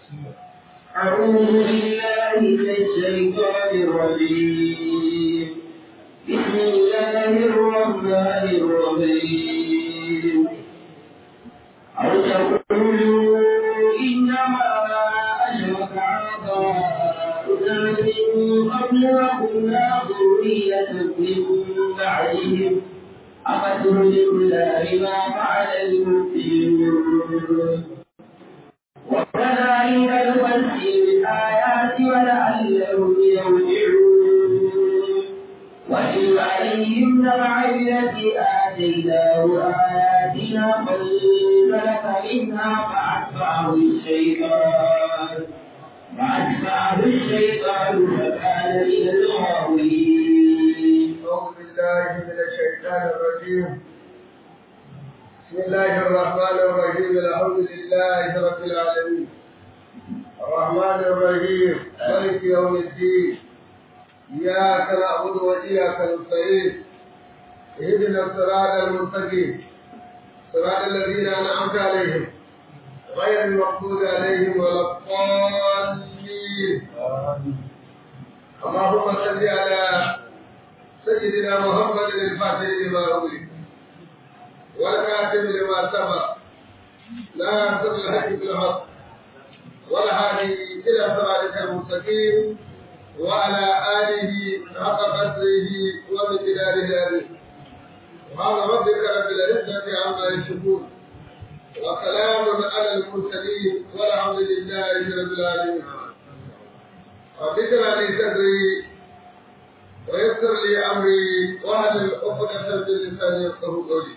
أعوذ بالله من الشيطان الرجيم بسم الله الرحمن الرحيم أو تقولوا إنما أشرك آباؤنا من قبل وكنا ذرية من بعدهم أفتهلكنا بما فعل المبطلون وكذلك نفسر الآيات ولعلهم يرجعون واتل عليهم نبع الذي آتيناه آياتنا فانسلخ منها فأتبعه الشيطان فأتبعه الشيطان فكان من الغاوين أعوذ بالله من الشيطان الرجيم بسم الله الرحمن الرحيم الحمد لله رب العالمين الرحمن الرحيم مالك يوم الدين إياك نعبد وإياك نستعين اهدنا الصراط المستقيم صراط الذين أنعمت عليهم غير المغضوب عليهم ولا الضالين اللهم صل على سيدنا محمد الفاتح لما أغلق والكاتب لما سبق لا ينصر الحق بالحق والهادي إلى صراطك المستقيم وعلى آله حق قدره ومقداره العظيم سبحان ربك رب العزة عما يصفون وسلام على المرسلين والحمد لله رب العالمين رب اشرح لي صدري ويسر لي امري واحلل عقدة من لساني يفقه قولي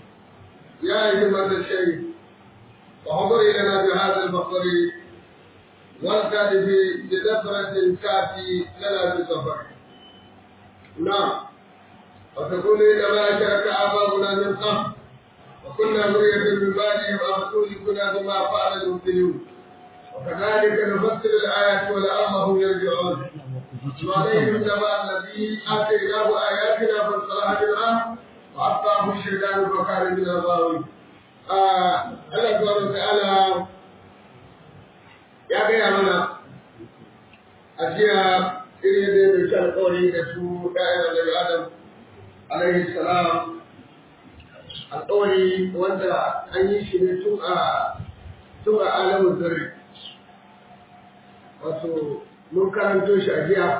يا أيها الشيخ وحضري لنا بهذا المحضر والكاتب بدفرة كافي لنا بسفر نعم وتقول إنما أشرك آباؤنا من قبل وكنا ذرية من بعدهم أفتهلكنا بما فعل المبتلون وكذلك نفسر الآيات ولعلهم يرجعون وعليهم نبأ الذي آتيناه آياتنا فانصلح منها وأتبعه الشيطان فكان من الغاوين Allah subhanahu ta'ala ya gaya mana a jiya irin yadda ya dauki alƙawari da su ɗayan annabi Adam alaihi salam alƙawari wanda an yi shi ne tun a tun a alamun zarri wato mun karanto shi a jiya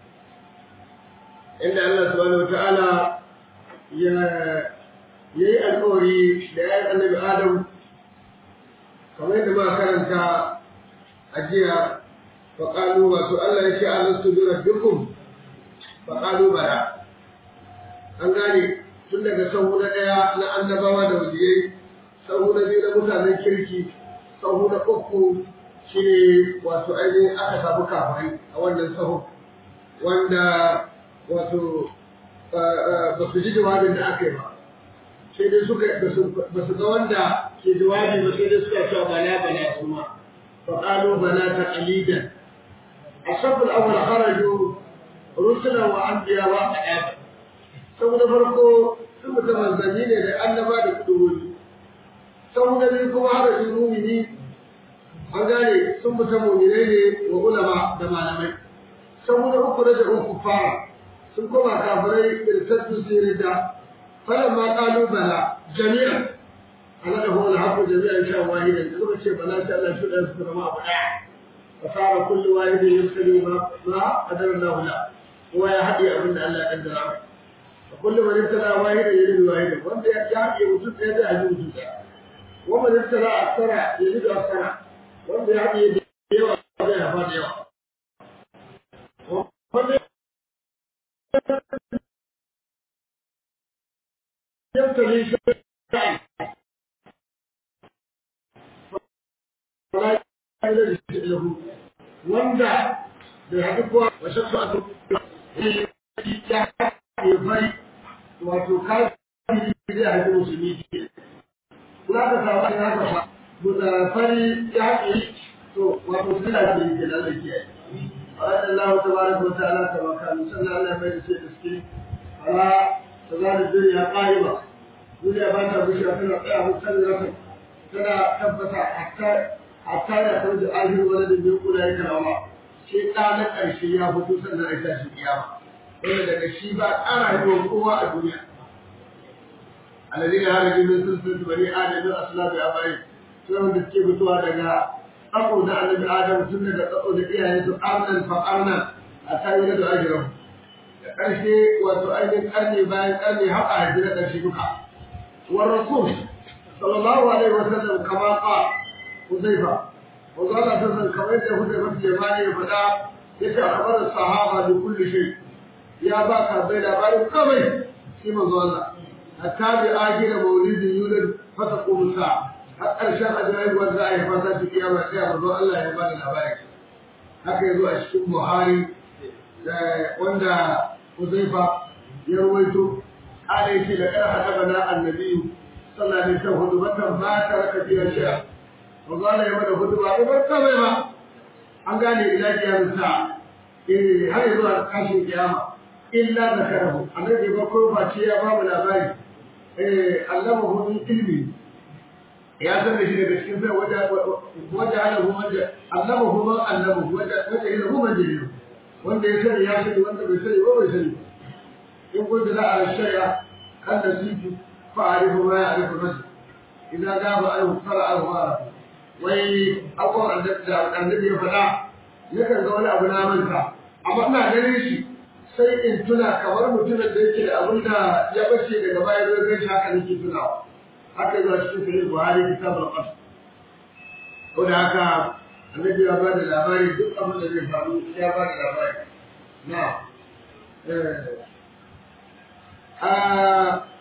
inda Allah subhanahu ta'ala ya yayi alƙawari da ya annabi Adam kamar yadda muka karanta a jiya faƙalu wato Allah ya ce alastu bi rabbikum faƙalu bala an gane tun daga sahu na ɗaya na annabawa da waliyai sahu na biyu na mutanen kirki sahu na uku shine wato ainihin aka samu kafirai a wannan sahu wanda wato ba su ji jawabin da aka yi ba sai dai suka ba su ga wanda ke jawabi ba sai dai suka cewa bala bala su ma fa qalu bala taqlidan asabul awwal kharaju rusula wa anbiya wa qadab saboda farko sun mutum manzanni ne da annaba da kudurori saboda biyu kuma harajin mumini an gane sun mutum muminai ne wa ulama da malamai saboda uku da da uku fara sun koma kafirai da tattu sirida فلما قالوا بلى جميعا أنا هو الحق جميعا شاء واحدا كما شيء بلا شاء الله شو يذكر ما بدا فصار كل واحد يذكر ما ما قدر الله له هو يهدي أبن الله قدر فكل من ابتلى واحدا يريد واحدا وانت يحكي وجود هذا يجي وجود ومن ابتلى أكثر يريد أكثر وانت يحكي يوا هذا يفعل يوا ومن يبتلي شيئا فلا يجوز له wanda da haɗu kuwa wa shakku a ya fari wato kafiri zai haɗu musulmi ke kula ka samu ne haka fa da fari ya haɗe to wato suna da yake da zai kiyaye Allah Allah tabaraka wa ta'ala ta baka musallan Allah mai da ce da suke ala تزال الدنيا قائمة الدنيا ما تبشر تنا تنا مستمرة تنا تبت حتى hatta da kan da ahiru wani da bin kula ya kalawa sai ɗa na ƙarshe ya fito sannan a tashi kiyama wanda daga shi ba ƙara haihuwar kowa a duniya alladhi haraji min sulsul bani adam min aslabi abai sai wanda suke fitowa daga tsako da annabi adam tun daga tsako da iyayen su arnan fa arnan a tayi da ahiru da ƙarshe wato ainihin ƙarni bayan ƙarni har a haifi na ƙarshe duka war rasul sallallahu alaihi wasallam kama qala حذيفة وقال أساسا كما يدى حذيفة اليماني فدا يتى أخبار الصحابة بكل شيء يا باكا بين أبارك كمي كما قال حتى بآخر مولد يولد فتقوم الساعة حتى الشيخ أجرائب والزائر فاسات القيامة يا رضو الله يبان الأبارك haka yazo a cikin Buhari wanda Huzaifa ya ruwaito ana yace da kana hadabana annabi sallallahu alaihi wasallam hudubatan ba ta raka fiya shi'a Magana ya mana hudu ba da barka mai ba. An gane ila kiyar sa. Eh har zuwa kashin kiyama. Illa da karahu. Annabi ba ko ba ce ya ba mu labari. Eh Allah mu hudun ilmi. Ya san da shi daga cikin sai wanda wanda ana hu wanda Allah mu hudun Allah mu wanda wanda yana hu wanda ne. Wanda ya sani ya sani wanda bai sani ba bai sani. In kun da ala shari'a kan da sifu fa'arifu ma ya'rifu rajul. Idan gaba ayu fara'ahu ma'arafu. wai abubuwan da annabi ya faɗa yakan ga wani abu na manta amma ina ganin shi sai in tuna kamar mutumin da yake da abin da ya bace daga baya zai gan shi haka nake tunawa haka zuwa cikin sahih buhari kitab al-qas ko da haka annabi ya ba da labari duk abin da zai faru ya ba da labari na eh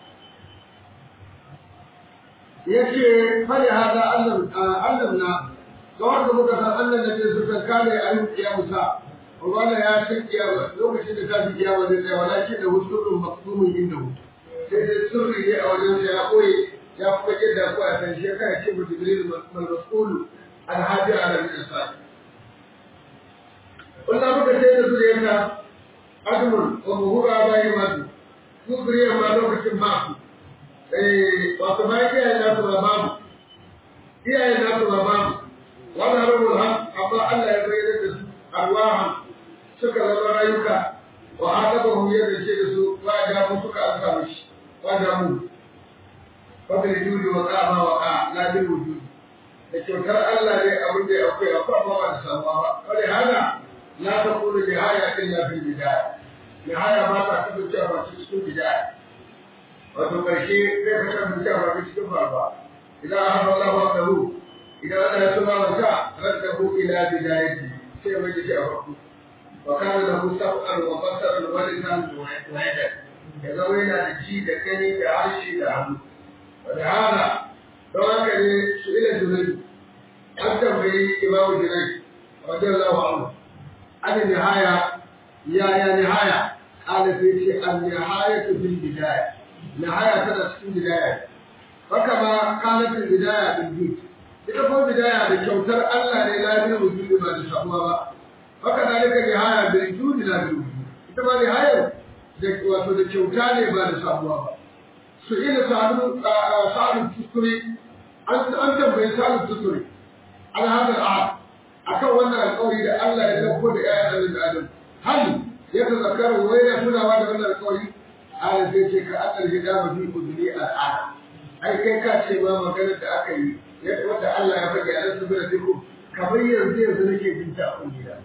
yace fari hada Allah Allah na ga wanda muka san Allah da ke suka kare a yin kiyamusa wanda ya san kiyama lokacin da ta fi kiyama zai tsaya walakin da husurun maksumin inda hu sai dai sirri ne a wajen ya koyi ya kuma yadda ko a san shi kai ce mutum jibril mal mas'ul al hadi ala al insan wannan muka ce da zuriyarka admun wa muhura bayin matu su zuriyar ma lokacin ba su wato bayan iyayen nasu ba babu iyayen nasu ba babu wannan rubul ham amma Allah ya bayyana da su arwahan suka zama rayuka wa hadabahum yadda ce da su wa da mu suka alka mishi wa da mu fa bil judi wa qama wa qa la bil wujud da kyautar Allah ne abin da akwai akwai amma ba da samuwa ba wani hana la taqulu nihaya illa fil bidaya nihaya ba ta kasancewa ba cikin bidaya wato ƙarshe zai kasar da cewa ba cikin faruwa idan an haɗa Allah wa ɗaru idan Allah ya tuna masa radda hu ila bidayati sai mai shi a farko wa kana lahu sab'an wa basaran wa lisan wa yada ya zama yana da ji da gani da harshe da hannu wa da hada don haka ne su ila junai an tambayi imamu junai radiyallahu anhu an nihaya ya ya nihaya قال في النهاية في البداية نهاية تنا cikin bidaya haka ma kanatin bidaya bil jud ita ko bidaya da kyautar Allah ne la bil wujud ba da samuwa ba haka dalika nihaya bil jud la bil wujud ita ma nihaya da wato da kyauta ne ba da samuwa ba su ila sa'adu sa'adu tukuri an an tambaye sa'adu tukuri an hada a akan wannan alƙawari da Allah ya dauko da ƴaƴan Adam hal ya tazakkaru wai ya tunawa da wannan alƙawari ala sai ce ka akal hidama fi udni al'ada ai kai ka ce ma maganar da aka yi wanda Allah ya fage a nasu bila diku kamar yanzu yanzu nake jin ta a kungiyar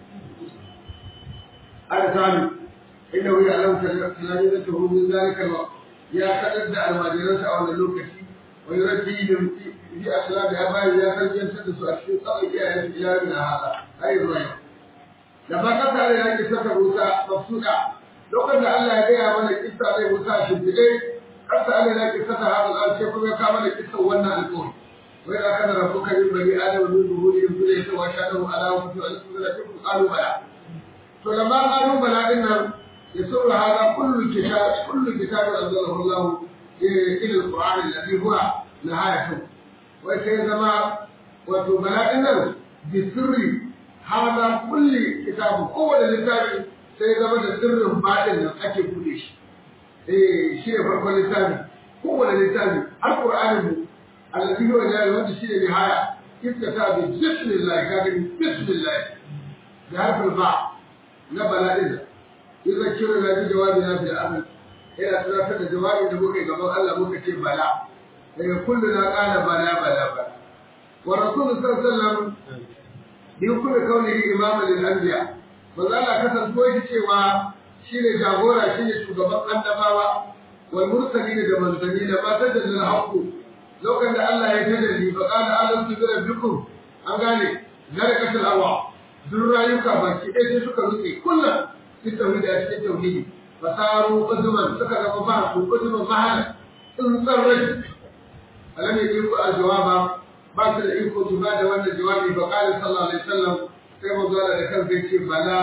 ala sami inda wuya alam tunani da tuhu min zalika ma ya kadar da almajiransa a wannan lokaci wa yurabbi bi bi aslabi ya bayi ya tarbiyantar da su a cikin tsawon iyayen iyali na hada ai zuwa yau da ba ka tare da kisa ta Musa mafsuda lokacin da Allah ya gaya mana kissa zai Musa shimfiɗe kasa Allah ya kissa ta hadal al sai kuma ya kawo mana kissa wannan alƙawari wai da kana rabbuka min bani adam min zuhurihim dhurriyyatan wa shahadu ala anfusihim an yakunu lakum qalu bala to lamma qalu bala din nan yasuru hada kullu kitab kullu kitab anzalahu Allah ila al-Qur'an alladhi huwa nihayatu wai sai zama wato bala din nan bi sirri hada kulli kitab kowane littafi sai zama da sirrin baɗin nan ake buɗe shi eh shi ne farkon littafi kowane littafi har qur'anin mu allazi huwa jari wanda shi ne nihaya iftata bi bismillah ka gani bismillah da harfin ba na bala'in idan kira na bi jawabi na bil amal ina tunatar da jawabin da muka yi gaban Allah muka ce bala daga kullu na qala bala bala bala wa rasulullahi sallallahu alaihi wasallam bi kulli kaunihi imaman lil anbiya manzo Allah kasanto shi cewa shine jagora shine shugaban annabawa wal mursalin da manzanni da ma tajallal haqqu lokacin da Allah ya tajalli fa qala alam bi rabbikum an gane zarakatul hawa duk rayuka baki ɗaya sai suka rutse kullum fi tauhidi a cikin tauhidi fasaru uzuman suka zama ba su uzuman mahala in tsarrai alam ya yi ku a jawaba ba su da iko su ba da wannan jawabi ba qala sallallahu alaihi wasallam sai manzo Allah da kansa yace bala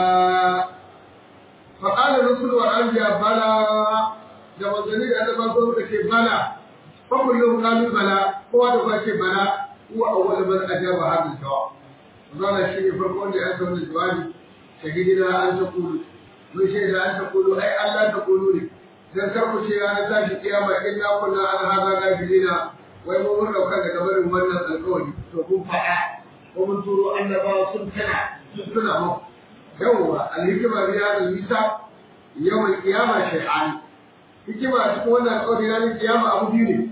fa qala rasul wa anbiya bala da manzanni da annabawa suka ce bala fa kullu qalu bala kowa da kowa ce bala huwa awwal man ajaba hadha jawab zana shi ne farko wanda ya san jawabi shahidina an taqulu mun shaida an taqulu ai Allah taqulu ne dan kar ku ce ranar tashi kiyama inna kunna an hada gafilina wai mun mun dauka daga barin wannan alƙawari to kun faɗa ko mun turo annabawa sun tana sun tuna mu yawwa alhikima bi hada nisa yawan kiyama shay'an hikima cikin wannan alƙawari na kiyama abu biyu ne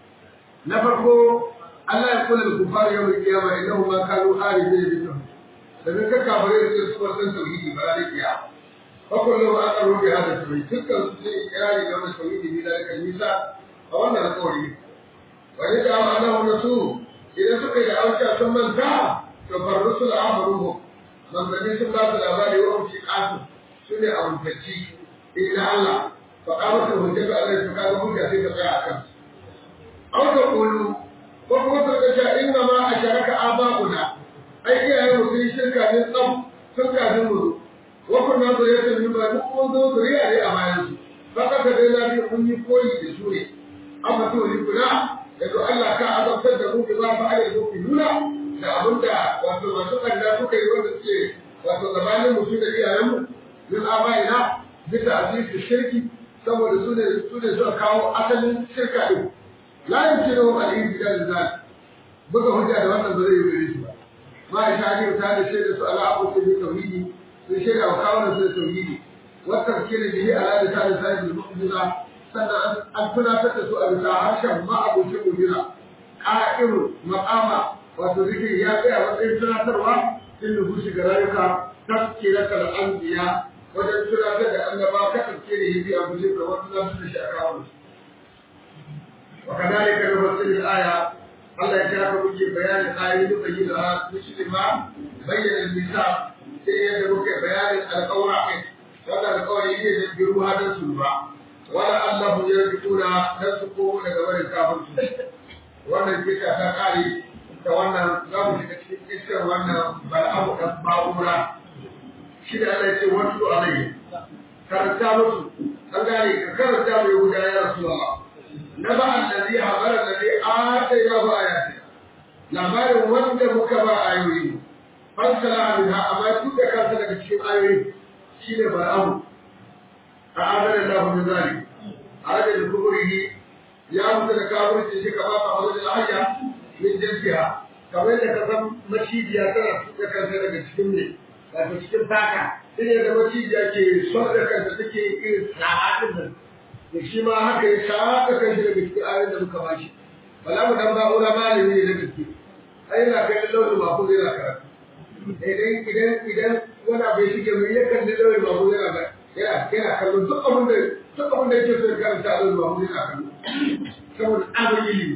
na farko Allah ya kula da kufar yawan kiyama innahu ma kanu arifin bi tauhid dan ka kafare da su wannan tauhidi ba da kiyama fa kullu ma aqarru bi hada tauhid dukkan su sai ikrari da wannan tauhidi ne da kan nisa a wannan alƙawari wani da annahu rasul idan suka yi auka sun manta to farrusul amruhu manzanni sun ba su labari wa umshi qasu sune amintacci inna Allah fa qamatul hujjatu alaihi fa kaga hujja sai ta tsaya akan aw ta qulu ko kuma ta ce inna ma asharaka aba'una ai iyaye mu sun shirka ne tsam sun kafin mu wa kunna zuriyatan min ba mu mun zo zuriya ne a bayan su fa kaka dai na bi kun yi koyi da su ne amma to ni kula daga Allah ka azabtar da mu ba fa alai mu nuna da abinda wato masu kanda suka yi wanda suke wato gabanin mu su da iyayen mu min abaina bisa asisi shirki saboda su ne su ne suka kawo asalin shirka din la yumkinu al-ibtida lizal buga hujja da wannan ba zai yi gare shi ba ma ya shani ta da shaida su ala abu ta tauhidi sun shaida wa kawo su da tauhidi wata kire bihi ala da ta da sai da mu'jiza sannan an tunatar da su a bisa harshen ma abokin mu'jiza qa'iru maqama wato zikiri ya tsaya matsayin tunatarwa in nufushi ga rayuka tafkiratul anbiya wajen tunatar da annaba kasance da yi a guje ga wasu zasu da shi a kawo وكذلك نفسر الآية الله يجعل وجه بيان الآية يبينها مثل ما بين الميثاق سيد بك بيان القول وهذا القول يجي يذكروا هذا السلوى ولا الله يرجعون نسقوا لقبل الكافر wannan kisa ta kare da wannan za mu shiga cikin iskar wannan bal'abu ɗan ba'ura shi da Allah ya ce wasu alayhi karanta musu an gane ka karanta mai wuta ya rasu Allah نبأ الذي حضر الذي آتيناه آياتنا labarin wanda muka ba ayoyi fansala minha amma duk da kansa daga cikin ayoyi shine bar'amu a adana da hu zali ada da kuburihi ya mutu da kafirci shi ka ba ta hawar da hayya min jinsiha kamar da ka san macijiya tana tuka kansa daga cikin ne wato cikin faka sai da macijiya ke son da kanta take irin sa'adin nan da shi ma haka ya shaƙa kan shi daga cikin ayoyin da muka ba shi bala mu dan ba'ura malami ne na gaske ai na kai launin mako zai na karatu idan idan idan wani abu ya shige mai ya kalli launin mako zai na yana yana kallo duk abin da duk abin da yake so ya karanta launin mako zai na kallo saboda abin ilimi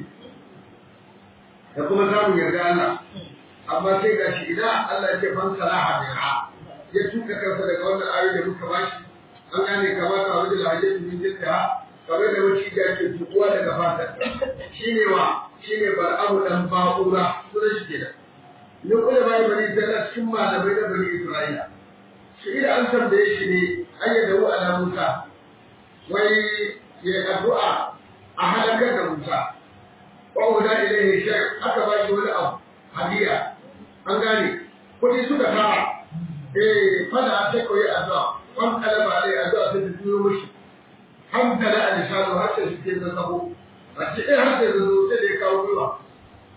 da kuma samun yarda Allah amma sai ga shi idan Allah ya ce fan salaha biha ya tuka kansa daga wannan ayoyi da muka bashi an gane kamar a wajen hajjin min jinta kamar da wani da ke tukuwa daga fatar shine wa shine bar'amu dan ba'ura sunan shi kenan ni kula bai bani da cikin malamai da bani Isra'ila shi da an tambaye shi ne ayyada wa ala Musa wai ya addu'a a halakar da Musa wa wada ilaihi shay aka ba shi wani abu hadiya an gane kudi suka tara eh fada ta koyi addu'a wan kalaba alai addu'a ta tuyo mishi hamdala al-lisanu har sai shi ke zabo wace eh har sai zo sai da ya kawo ruwa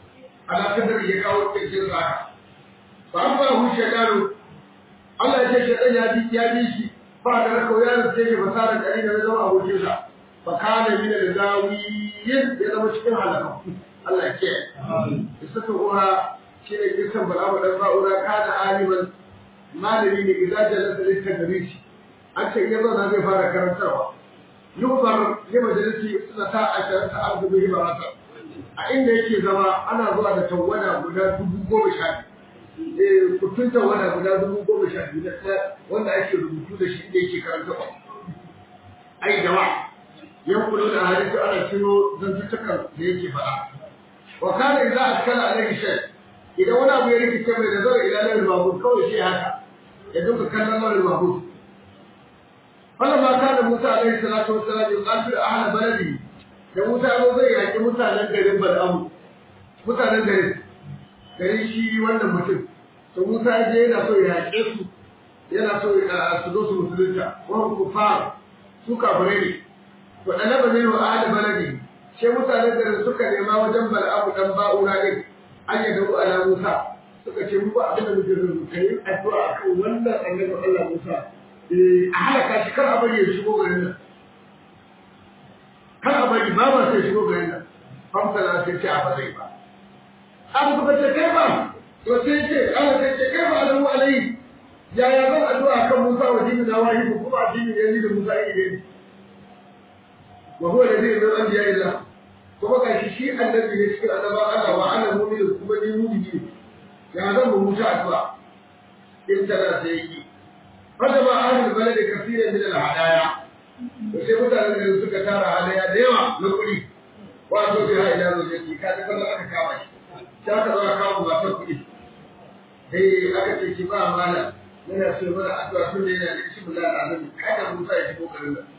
ala kadar ya kawo kirkin sa ba an ba hu shekaru Allah ya ce shedan ya bi ya bi shi ba da raka ya da sai ba sara kari da zama abokin sa fa kana min al-zawiyin ya zama cikin halaka Allah ya ce isa ta uha shi ne kisan bala'u dan ba'ura kana aliman malami ne idan jalasa littadris an ce ya zauna zai fara karantarwa yubar ya majalisi suna ta a sharata arzu bihi barata a inda yake zama ana zuwa da tawada guda dubu goma sha biyu kutun tawada guda dubu goma sha biyu wanda ake rubutu da shi inda yake karantarwa ai jama'a yan kulo da hadisi ana ciro zantuttukan da yake faɗa wa kana idza askala alaihi shay idan wani abu ya rikice mai da zara ila lalil mahmud kawai shi haka ya duka kallon lalil mahmud فلما كان موسى عليه الصلاة والسلام يقاتل أهل بلده da Musa ya zai yaƙi mutanen garin Bal'amu mutanen garin garin shi wannan mutum to Musa ya je yana so ya yaƙe su yana so su zo su musulunta wa kufar su kafirai ne to dalaba ne wa ahli baladi sai mutanen garin suka nema wajen Bal'amu dan ba'ura din an yi dawo ala Musa suka ce mu ba abin da muke so kai addu'a akan wannan annabi Allah Musa a halaka shi kar a bari ya shigo garin nan kar a bari ba ba sai shigo garin nan famsala sai ce a ba zai ba abu suka ce kai ba to sai ce ana sai ce kai ba alamu alayhi yaya zan addu'a kan Musa wa dini na wahi ko kuma addini ne ni da Musa yi ne wa huwa alladhi min anbiya illa kuma ga shi shi annabi ne cikin annaba Allah wa ana mu'min kuma ni mu'mini ya zan mu Musa addu'a in tana sai yi فجمع أهل البلد كثيرا من الهدايا وسي mutanen da suka tara hadaya da yawa na kuɗi wato bi ha ila zojeti ka ji kallon aka kama shi ta ka zo kama matar kuɗi eh aka ce ki ba mala yana so mana addu'a tun da yana da shi bula da annabi kada Musa ya shigo garin nan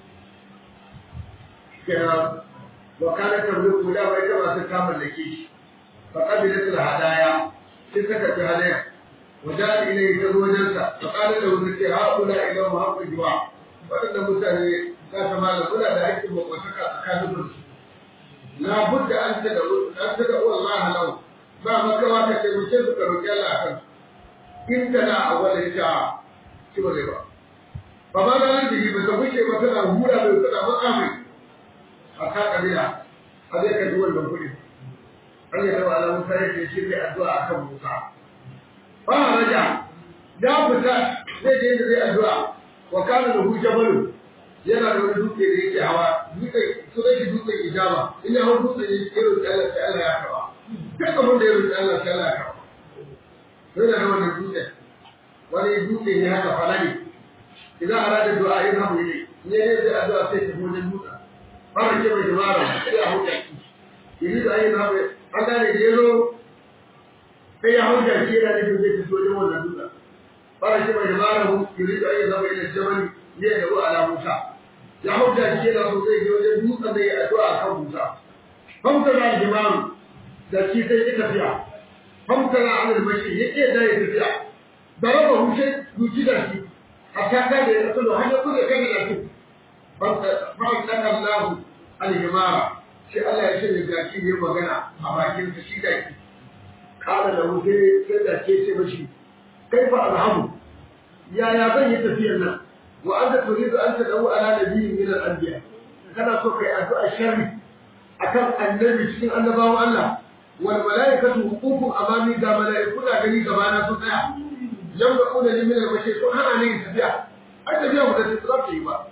kenan wa kana tamliku da bai ta masu kamar da shi fa qabilat al hadaya sai ta karbi hadaya وجاء إليه تزوجنك فقال له ذكي هؤلاء إلى حق الجوع وأن مثلا ذات مال ولا لا يكتب وسكى تكاذب لا بد أن تدعو أن تدعو الله له ما مكوا كتبشر كرجال أكل إن تنا أول إشاعة شو ربا فما لا نجي بتبشر مثلا هولا بيتنا مقامي أكاد بلا هذا كدول من كل أن يدعو على موسى يشير الدعاء كم موسى ba raja da fita zai je da zai addu'a wa kana da hujja balu yana da wani dutse da yake hawa dutse su zai shi dutsen ijaba in ya hau dutse ne ya roƙi Allah sai Allah ya karba duk abin da ya roƙi Allah sai Allah ya karba sai da wannan dutse wani dutse ne haka falani idan arada du'a yin hamu ne in ya je zai addu'a sai ta wajen dutse fara ke mai dabara sai a hujja ki yi da yin hamu an gane jero sai ya hau jaki yana nufin zai fito wajen wannan dutsen fara shi mai dabara mu yuri da ayyuka zama ila jabal ne da ruwa ala musa ya hau jaki yana so zai je wajen dutsen da ya addu'a akan musa famta da jimaru da shi sai ya tafiya famta da alal mashi ya ke da ya tafiya da raba hushe duki da shi hatta ka da ya tsalo har ya kuɗe kan da shi famta da Allah al-jimara shi Allah ya shirya jaki ne magana a bakin sa shi jaki kala da wuce sai da ke ce mashi kai fa alhamu yaya zan yi tafiyar nan wa anta turidu an tadawu ala nabiyyin min al-anbiya kana so kai addu'a sharri akan annabi cikin annabawan Allah wal malaikatu huququn amami ga malaiku da gani gaba na su tsaya yamda'una li min al-bashi to hana ne tafiya ai tafiya mu da su za yi ba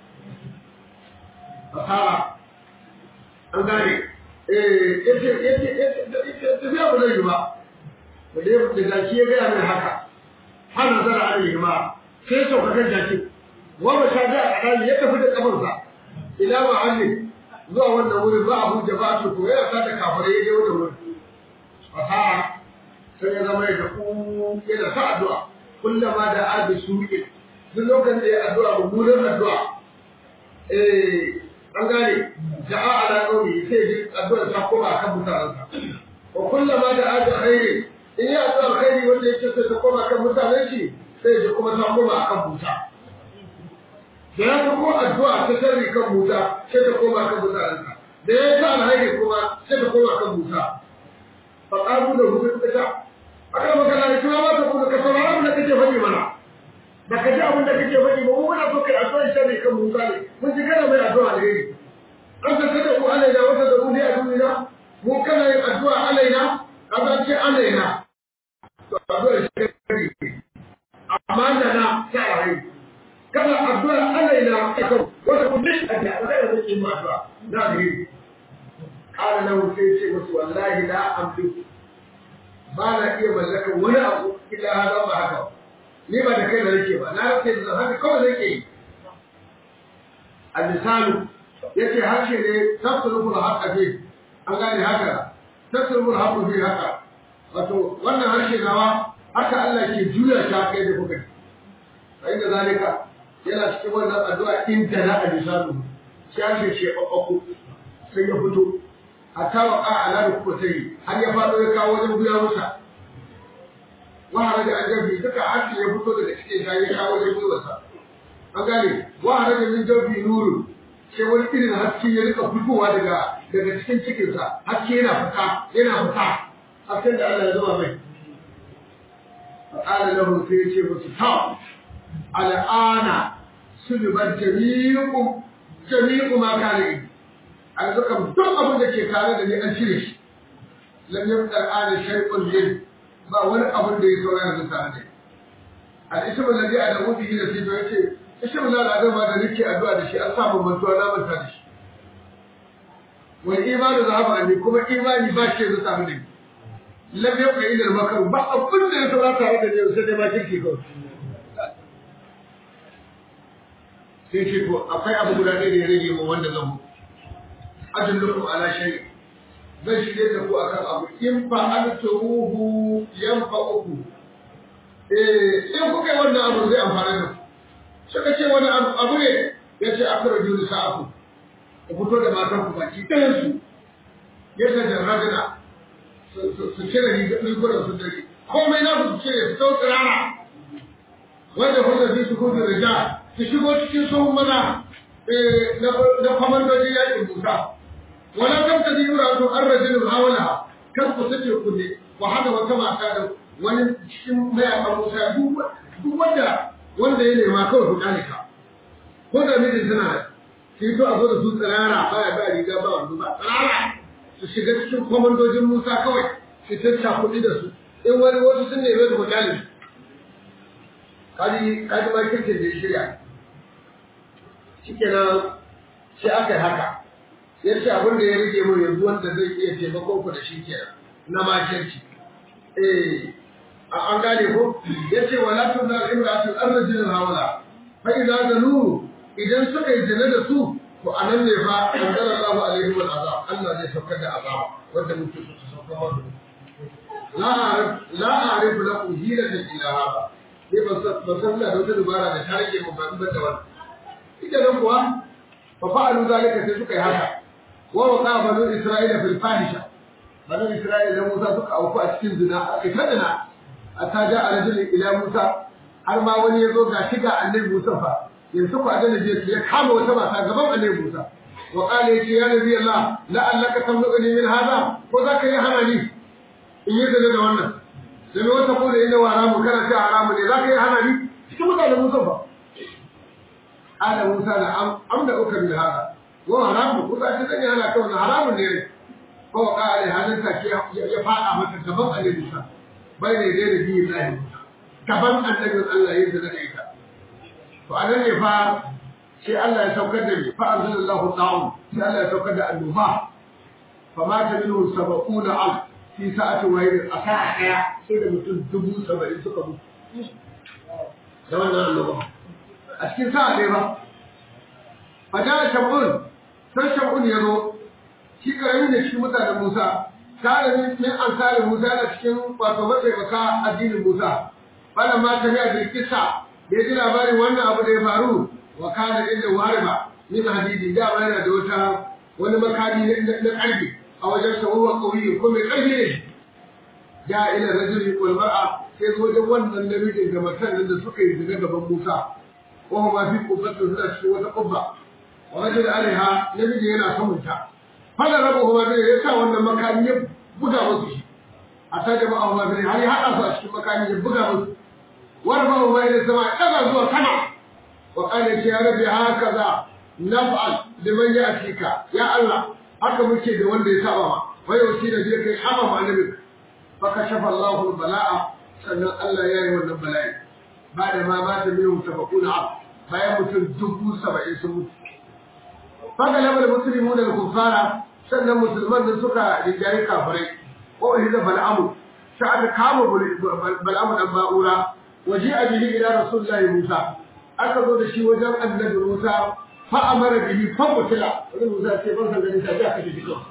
fasara an gane eh yace yace yace tafiya ba zai yi ba da dai da jaki ya gaya mai haka har nazara alaihi ma sai sauka kan jaki wa ba sha da alali ya tafi da kafarsa ila ma'allin zuwa wannan wurin ba abu jama'atu ko ya sa da kafare ya je wannan wurin fasaha sai ya zama ya tafi yana sa addu'a kullama da abi suke duk lokacin da ya addu'a mummunan addu'a eh an gane ja'a ala qawli sai ji addu'ar ta koma kan mutanensa wa kullama da abi khairi in yi addu'a alkhairi wanda yake sai ta koma kan mutanen shi sai ya kuma ta koma akan buta da ya ko addu'a ta sharri kan buta sai ta koma kan mutanen sa da ya ta alkhairi kuma sai ta koma kan buta fa qalu da hu suka ta aka maka na kuma ma ta kuma ka saurara mun da kake faɗi mana da ka ji abin da kake faɗi ba mu muna so kai addu'a shari kan Musa ne mun ji kana mai addu'a alheri an ta kada ku alaina wata da ku ne a duniya mu kana yin addu'a alaina kaza ce alaina to addu'a shari amma da na ta rai kana addu'a alaina kan wata ku ne a da da kake ma addu'a da alheri kana nan sai ce musu wallahi la amliku ba na iya mallakar wani abu illa hada ba haka ni ba da kai da nake ba na rake da haka kawai nake yi al-lisalu yace harshe ne tasrufu al-haqqa fi an gane haka tasrufu al-haqqa fi haka wato wannan harshe nawa haka Allah ke juya ta kai da kuka sai da zalika yana cikin wannan addu'a in ta na al-lisalu shi harshe ce babbaku sai ya fito hatta wa ala da kuka sai har ya fado ya kawo wajen guya musa wahara da ajabi duka harshe ya fito daga cikin shi ya kawo wajen gwiwarsa an gane wahara da min jabi nuru sai wani irin haske ya rika fitowa daga daga cikin cikinsa haske yana fita yana fita hasken da Allah ya zama mai فقال له سيتي مستطاع الآن سلبت جميع جميع ما كان عندي a yanzu kam duk abin da ke tare da ni an cire shi lam yabqa al'ana shay'un min ba wani abin da ya saura yanzu tare da ni al-ismu alladhi adamu bihi da fito yace ismu la da ma da nake addu'a da shi an sa mun mantuwa na manta da shi wal imanu zahaba anni kuma imani ba shi yanzu tare da ni lam yabqa illa al-makr ba abin da ya saura tare da ni sai dai ma kirki kawai sai ce to akwai abu guda ɗaya da ya rage mu wanda zan mutu adullukum ala shay zan shirye da ku akan abu in fa altuhu yanfa'uku eh in kuka yi wannan abu zai amfana da ku suka ce wani abu ne ya ce akara juri sa'aku ku fito da matan ku baki ɗayan su yadda jarrabina su cire rigunan su dare komai na su cire su sau tsirara wanda kuma su su kudu rija su shigo cikin sun maza na kwamandoji yakin musa wala kan ta ji yura to an rajin hawala kan ku sace ku ne ku hada wata mata da wani cikin mayakan musa duk wanda wanda ya nema kawai ku kane ka ko da mijin tana shi to a zo da su tsirara baya ba riga ba wando ba tsirara su shiga cikin kwamandojin musa kawai su tacca kuɗi da su in wani wasu sun neme su ku kane su kaji kaji ma kirkin da ya shirya shikenan sai aka yi haka ya ce abin da ya rage mu yanzu wanda zai iya taimakon ku da shi kenan na makirci eh an gane ko ya ce wa la tunna imra'atu arrajul hawala fa idza zanu idan suka yi zina da su to anan ne fa anzala Allahu alaihi wal azab Allah zai saukar da azaba wanda muke so su saukar wa la a'rif la a'rif lakum hilatan illa hada ne ban san da wata dubara da ta rage mu ban da wannan ita nan kuwa fa fa'alu zalika sai suka yi haka wa waqa banu isra'ila fil fahisha banu isra'ila da Musa suka auku a cikin zina aka ta zina hatta ja rajul ila Musa har ma wani ya zo ga shiga annabi Musa fa yanzu ku adana je ya kama wata mata gaban annabi Musa wa qala yace ya nabi Allah la'allaka tamluqani min hada ko zaka yi hana ni in yi zina da wannan sai wata ko da inda wa haramu kana ta haramu ne zaka yi hana ni cikin mutanen Musa fa قال موسى نعم أملأك من هذا وهو حرام موسى تدني أنا كون حرام ne هو قال هذا تكي يفعل متى كبر على موسى بين يدي نبي الله موسى كبر النبي الله ينزل عليك فأنا ne fa sai Allah ya saukar da ni fa anzalallahu ta'am sai Allah ya saukar da annuha fa ma ta minhu sab'una al fi sa'ati wahid a sa'a daya sai da mutum dubu saba'in suka mutu da wannan annoba a cikin sa'a ne ba a jana shamun sai shamun ya zo shi karami ne cikin mutanen musa tare min min ansarin musa yana cikin wato matsaikaka addinin musa bana ma ta biya bilkisa da ya ji labarin wannan abu da ya faru wa kana inda wariba min hadidi da ba yana da wata wani makami na karfi a wajen sa wa kauye ko mai karfi ne ja ila rajuli wal mar'a sai zo wajen wannan namijin da matan da suka yi zina gaban musa وهو في قبة ذات وتقبة ورجل عليها نبي هنا سمنتا فلا ربه ما بين يسا وانا مكان يبدا وسي a ta jama'a wa zai har ya haɗa su a cikin makami ya buga musu wani ba wa da sama ɗaga zuwa sama wa ƙane ce ya rabe haka za naf'al liman ya afika ya Allah haka muke da wanda ya saba ma wai wasi da zai kai hama ma annabi fa kashafa Allahu bala'a sannan Allah ya yi wannan bala'i ba da ma mata minhum sabaquna ab bayan mutum dubu saba'in sun mutu fa ga labar muslimu da kufara sannan musulman da suka rijayi kafirai ko hiza bal'amu sai aka kama bal'amu dan ba'ura waje a bihi ila rasulullahi Musa aka zo da shi wajen annabi Musa fa amara bihi fa qutila wani Musa ce ban san ganin ta aka kashe shi kawai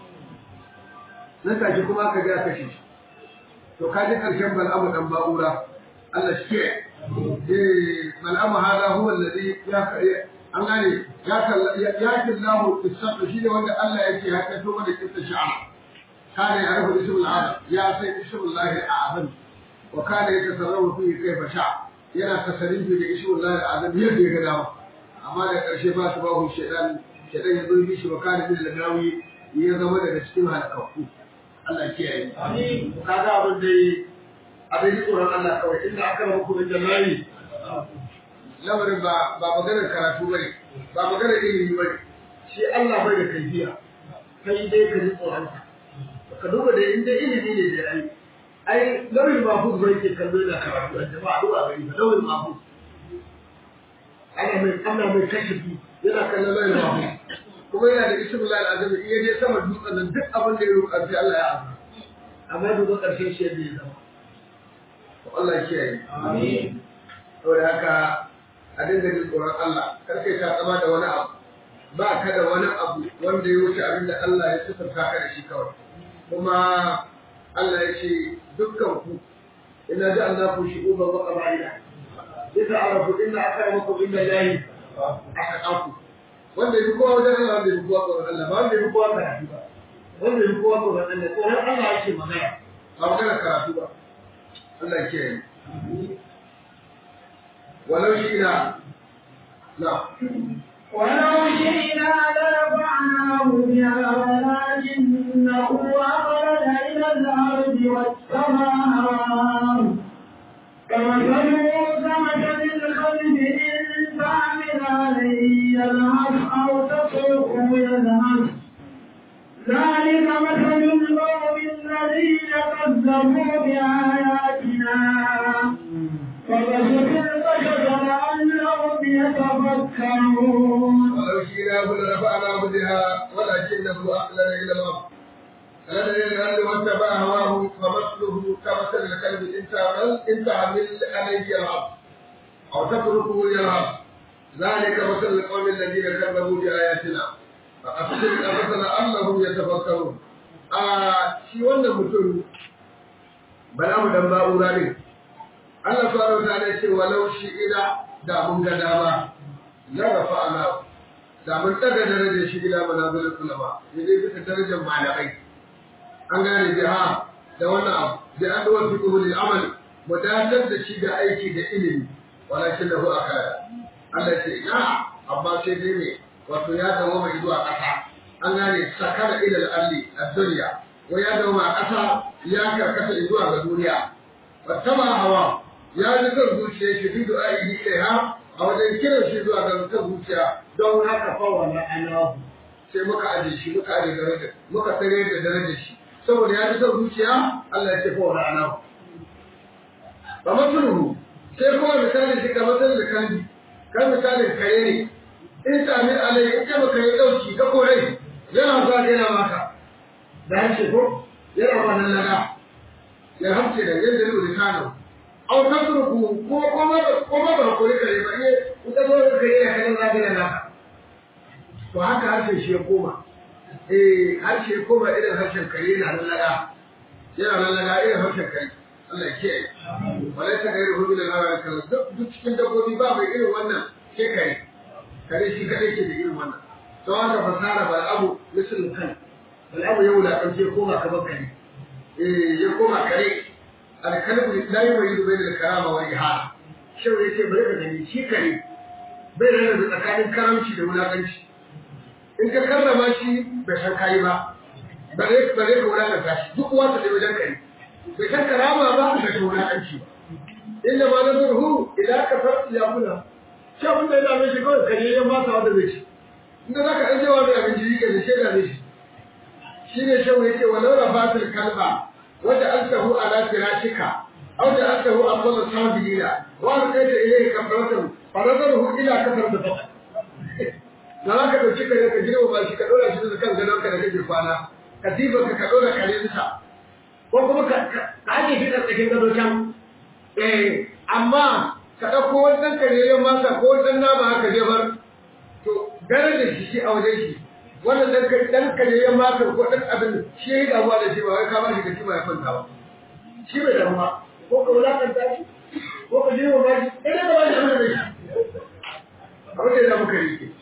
nan take kuma aka ga kashe shi to kaji karshen bal'amu dan ba'ura Allah shi ke eh bal'amu hada huwa alladhi ya an gane ya killahu tisabbu shi ne wanda Allah yake ya kai to mana kissa shi'a kana ya rabu ismul azam ya sai ismul lahi azam wa kana yatasarrafu fihi kayfa sha yana tasarrufi da ismul lahi azam yadda ya ga dama amma da karshe ba su bahu shedan shedan ya zo yi shi wa kana bil lagawi ya zama daga cikin halakku Allah ya kiyaye amin kaga abin da abin tsoron Allah kawai inda aka rabu ku da lahi lamarin ba ba maganar karatu bane ba maganar ilimi bane shi Allah bai da kaifiya kai dai ka ji tsoron ka duba da inda ilimi ne da ai ai lawil mahfuz bai ke kallo da karatu da jama'a duba gari ba lawil mahfuz ana mai ana mai kashifi yana kallon lawil mahfuz kuma yana da ismu lal azami in yaje sama dutsen nan duk abin da ya roƙa sai Allah ya azama amma duba ƙarshen shi yadda ya zama Allah ya kiyaye amin saboda haka a dinga jin tsoron Allah kar kai ta tsama da wani abu ba ka da wani abu wanda ya wuce abin da Allah ya sifanta ka da shi kawai kuma Allah ya ce dukkan ku ina ji Allah ku shi uba wa qabaila idza arafu inna akramakum inda lahi ataqaku wanda ya kowa wajen Allah wanda ya kowa tsoron Allah ba wanda ya kowa karatu ba wanda ya kowa tsoron Allah tsoron Allah yake magana ba magana karatu ba Allah ya kiyaye ولو شئنا لا ولو شئنا لرفعناه بها ولكنه أخرج إلى الأرض واتبع هواه كمثل كمثل الخلب إن تعمل عليه يلهث أو تتركه يلهث ذلك مثل القوم الذين كذبوا بآياتنا فبشر البشر لعلهم يتفكرون ولو شئنا لرفعناه بها ولكنه أخلد إلى الأرض أخلد إلى الأرض واتبع هواه فمثله كمثل الكلب إن تعمل إن تعمل عليه يلعب أو تتركه يلعب ذلك مثل القوم الذين كذبوا بآياتنا فأفسر الأرض لعلهم يتفكرون آه شي wannan mutum bala mu dan ba'ura ne Allah subhanahu wa ta'ala ce walau shi ila da mun ga dama la rafa'ana da mun daga darajar shi ila manazil ulama ne dai bisa darajar malamai an gane jiha da wannan abu da an dawo fi kubul amal mudatar da shi da aiki da ilimi walakin lahu akala Allah ce ina amma sai dai ne wato ya dawo mai zuwa ƙasa an gane sakara ila al-ardi ad-dunya wa ya dawo ma ƙasa ya karkata zuwa ga duniya wattaba hawa ya ji kan zuciya shi fi du'a'ihi ilaiha a wajen kiran shi zuwa ga kan zuciya don haka fa wala anahu sai muka aje shi muka aje daraja muka tare da darajar shi saboda ya ji kan zuciya Allah ya ce fa wala anahu ba masuluhu sai kuma misalin shi ga matsayin da kandi kan misalin kare ne in sami alai in ce maka yi dauki ka kore yana zuwa yana maka da hanci ko yana ba nan laga ya hamce da yadda ne da kano au tasruku ko kuma ko ma ba ko kare ba ne ita zo ka yi ya kana zaga na naka to haka harshen shi ya koma eh harshe ya koma irin harshen kare na nan laga yana nan laga irin harshen kare Allah ya kiyaye wala ta gairu hu bil hawa kala duk cikin dabbobi ba mai irin wannan ke kare kare shi kadai ke da irin wannan to haka fasara bal abu misalin kan bal abu ya wulaƙance koma kamar kare eh ya koma kare alkalbu la yumayyidu bayna al-karama wal ihana shau yace bari ka gani shi kare bai rana da tsakanin karamci da wulakanci in ka karrama shi bai san kai ba bare bare ka wulakanta shi duk wata da wajen kare bai san karama ba bai san wulaƙanci ba inda ma na zurhu idan ka farci ya kula shi abin da ya dame shi kawai kare ya masa wanda zai ci inda za ka ɗan jewa mai abinci yi gaji shi dame shi shi ne shehu ya ce wa laura fatil kalba wanda an tahu ala firashika aw da an tahu a kwallon sabirina wa an kai ta ilai kafaratan farazarhu ila kafar da faɗa da za ka ɗauki kare ka girma ba shi ka ɗora shi da kan gadon ka da kake kwana katifa ka ka ɗora kare bisa ko kuma ka ake shi tsakakin gado can eh amma ka ɗauko wannan kareyar masa ko wannan nama haka jebar to gare da shi shi a wajen shi wannan ɗan ɗan kareyar masa ko ɗan abin shi ya yi damuwa da shi ba wai ka ba shi kaci ba ya kwanta ba shi bai damu ba ko ka wulakanta shi ko ka girma ba shi ɗan da ba shi abin da shi abin da ya damu kare ke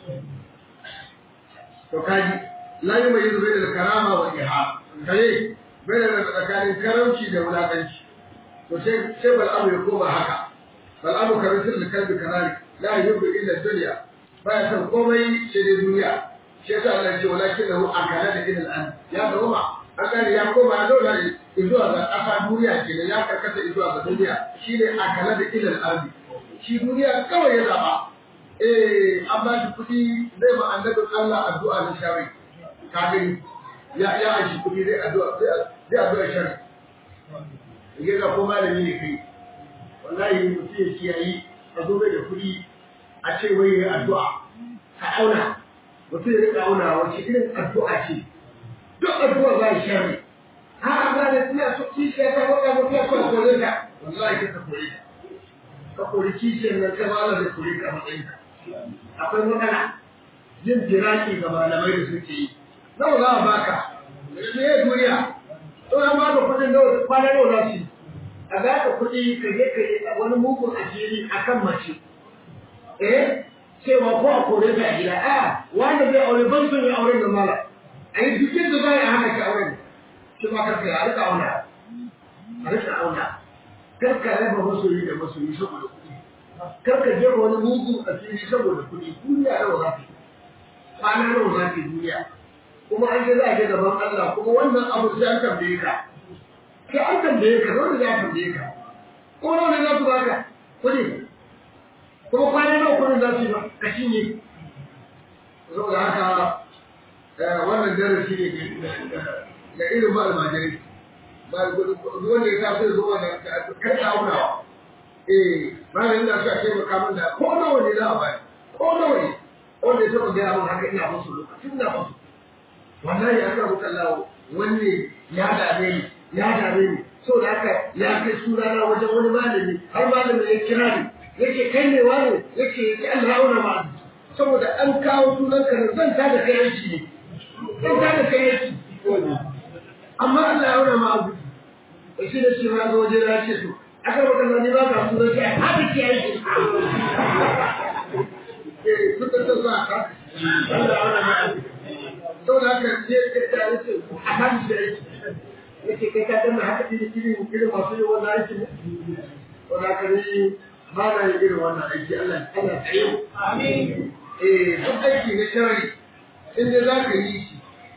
to kaji la yi mai yanzu bai da karama wa iha kare bai da tsakanin karamci da wulakanci to sai sai bal'amu ya koma haka bal'amu kamar sirri kalbi kanari la yuhibbu illa dunya baya san komai sai dai duniya shi yasa Allah ya ce walakin lahu akala da ilal an ya zama an gane ya koma ya zauna zuwa ga ƙasa duniya kenan ya karkata zuwa ga duniya shine akala da ilal ardi shi duniya kawai ya zaba eh an ba shi kuɗi zai ma annabin Allah addu'a na shari ka gani ya ya shi kuɗi zai addu'a zai addu'a shari ya ga ko malami ne kai wallahi mutum ya kiyayi a zo da kuɗi a ce wai ya addu'a ka auna mutum ya rika auna wace irin addu'a ce duk addu'a ba shari ha ba da ina so kishiya ta waka mutum ya kawai kore ta wallahi ka kore ta ka kori kishiyar nan ta malar da kore ka matsayin ka akwai matsala yin jiraki ga malamai da suke yi nawa za a baka me ya duniya to an baka kuɗin nawa kwana nawa za su yi a baka kuɗi ka je ka yi wani mugun asiri akan mace eh cewa ko a kore ta a gida a wanda zai aure ban son ya aure da mala a yi dukkan da za a yi hana ki aure shi ma karka ya rika auna a rika auna karka raba masoyi da masoyi saboda kuɗi karka je wani mugun asiri saboda kuɗi duniya nawa za ta yi kwana nawa za ta yi duniya kuma an je za a je gaban Allah kuma wannan abu sai an tambaye ka sai an tambaye ka dole za a tambaye ka ko nawa ne za su baka kuɗi kuma kwana nawa kuɗin za su yi ba ka cinye saboda haka wannan darasi ne ga irin ba almajirai wanda ya tafi da zuwa da kai aunawa eh ba da ina so a taimaka min da ko nawa ne za a bayar ko nawa ne wanda ya taɓa gaya min haka ina musu lokacin ina musu wallahi aka rubuta Allah wanne ya dame ni ya dame ni so da haka ya kai sunana wajen wani malami har malami ya kira ni yace kai ne wani yace ya Allah auna ma saboda an kawo sunan ka zan ta da kai yanci ne zan ta da kai yanci amma Allah ya auna ma abu shi da shi ma zo waje na ce to aka baka zani ba ka sunan ka haka ke yanci eh kuka ta za ka Allah ya auna ma abu saboda haka je ka ta yace a kan shi yanci yace kai ka danna haka irin irin irin masu yi wannan aiki ne wanda ka ni ba na yin irin wannan aiki Allah Allah tsaye mu amin eh duk aiki na shari in dai za ka yi shi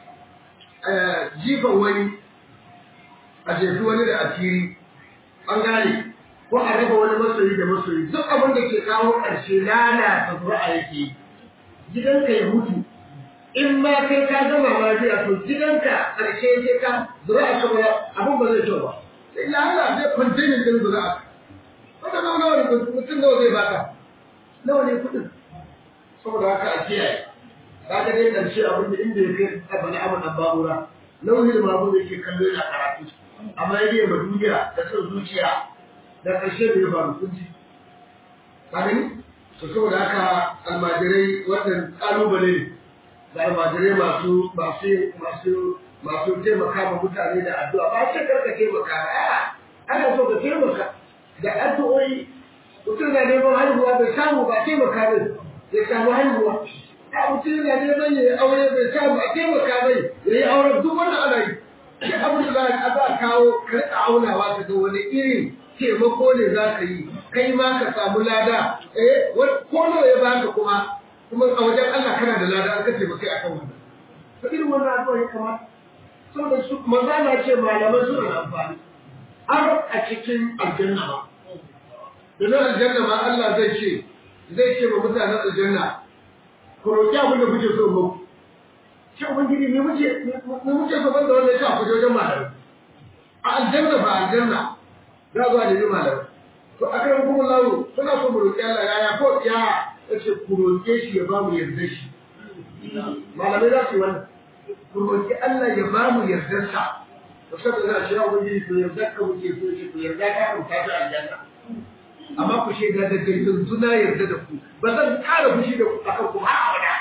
jifan wani a jefi wani da asiri an gane ko a raba wani masoyi da masoyi duk abin da ke kawo ƙarshe lalata zuri'a yake gidanka ya mutu in ma kai ka gama lafiya to gidanka ƙarshe sai ka zuri'a ka ba abin ba zai kyau ba sai lalata zai kwantenin din zuri'a wanda nawa nawa ne mutum nawa zai baka nawa ne kuɗin saboda haka a kiyaye ka ga dai ƙarshe abin da inda ya kai a bani abin an babura nauyin babu da ke kallo yana karatu amma ya yi ma duniya da son zuciya da ƙarshe da ya faru kunci ka gani to saboda haka almajirai wannan ƙalubale ne da almajirai masu masu masu masu taimaka ma mutane da addu'a ba ce karka taimaka ba ana so ka taimaka da addu'o'i mutum na neman haihuwa bai samu ba taimaka bai ya samu haihuwa a mutum na neman ya yi aure bai samu a taimaka bai ya yi auren duk wannan ana yi duk abin da za a kawo ka rika aunawa ka ga wani irin taimako ne za ka yi kai ma ka samu lada eh ko nawa ya baka kuma kuma a wajen Allah kana da lada an ka taimaka akan wannan to irin wannan addu'a ya kamata saboda su maza na ce malaman suna amfani har a cikin aljanna ba domin aljanna ma Allah zai ce zai ce wa mutanen aljanna ku roƙi abin da kuke so muku ce ubangiji ne muke ne muke so banda wanda ya sa ku je wajen malamai a aljanna ba aljanna za zuwa da yi malamai to a kan kuma lawo suna so mu roƙi Allah yaya ko ya ya ce ku roƙe shi ya ba mu yarda shi malamai za su yi wannan ku roƙi Allah ya ba mu yardarsa to saboda na shi ya ubangiji to yarda ka muke so shi ku yarda ka kan tafi aljanna amma ku shaida da kai yanzu na yarda da ku ba zan ƙara fushi da ku akan ku har abada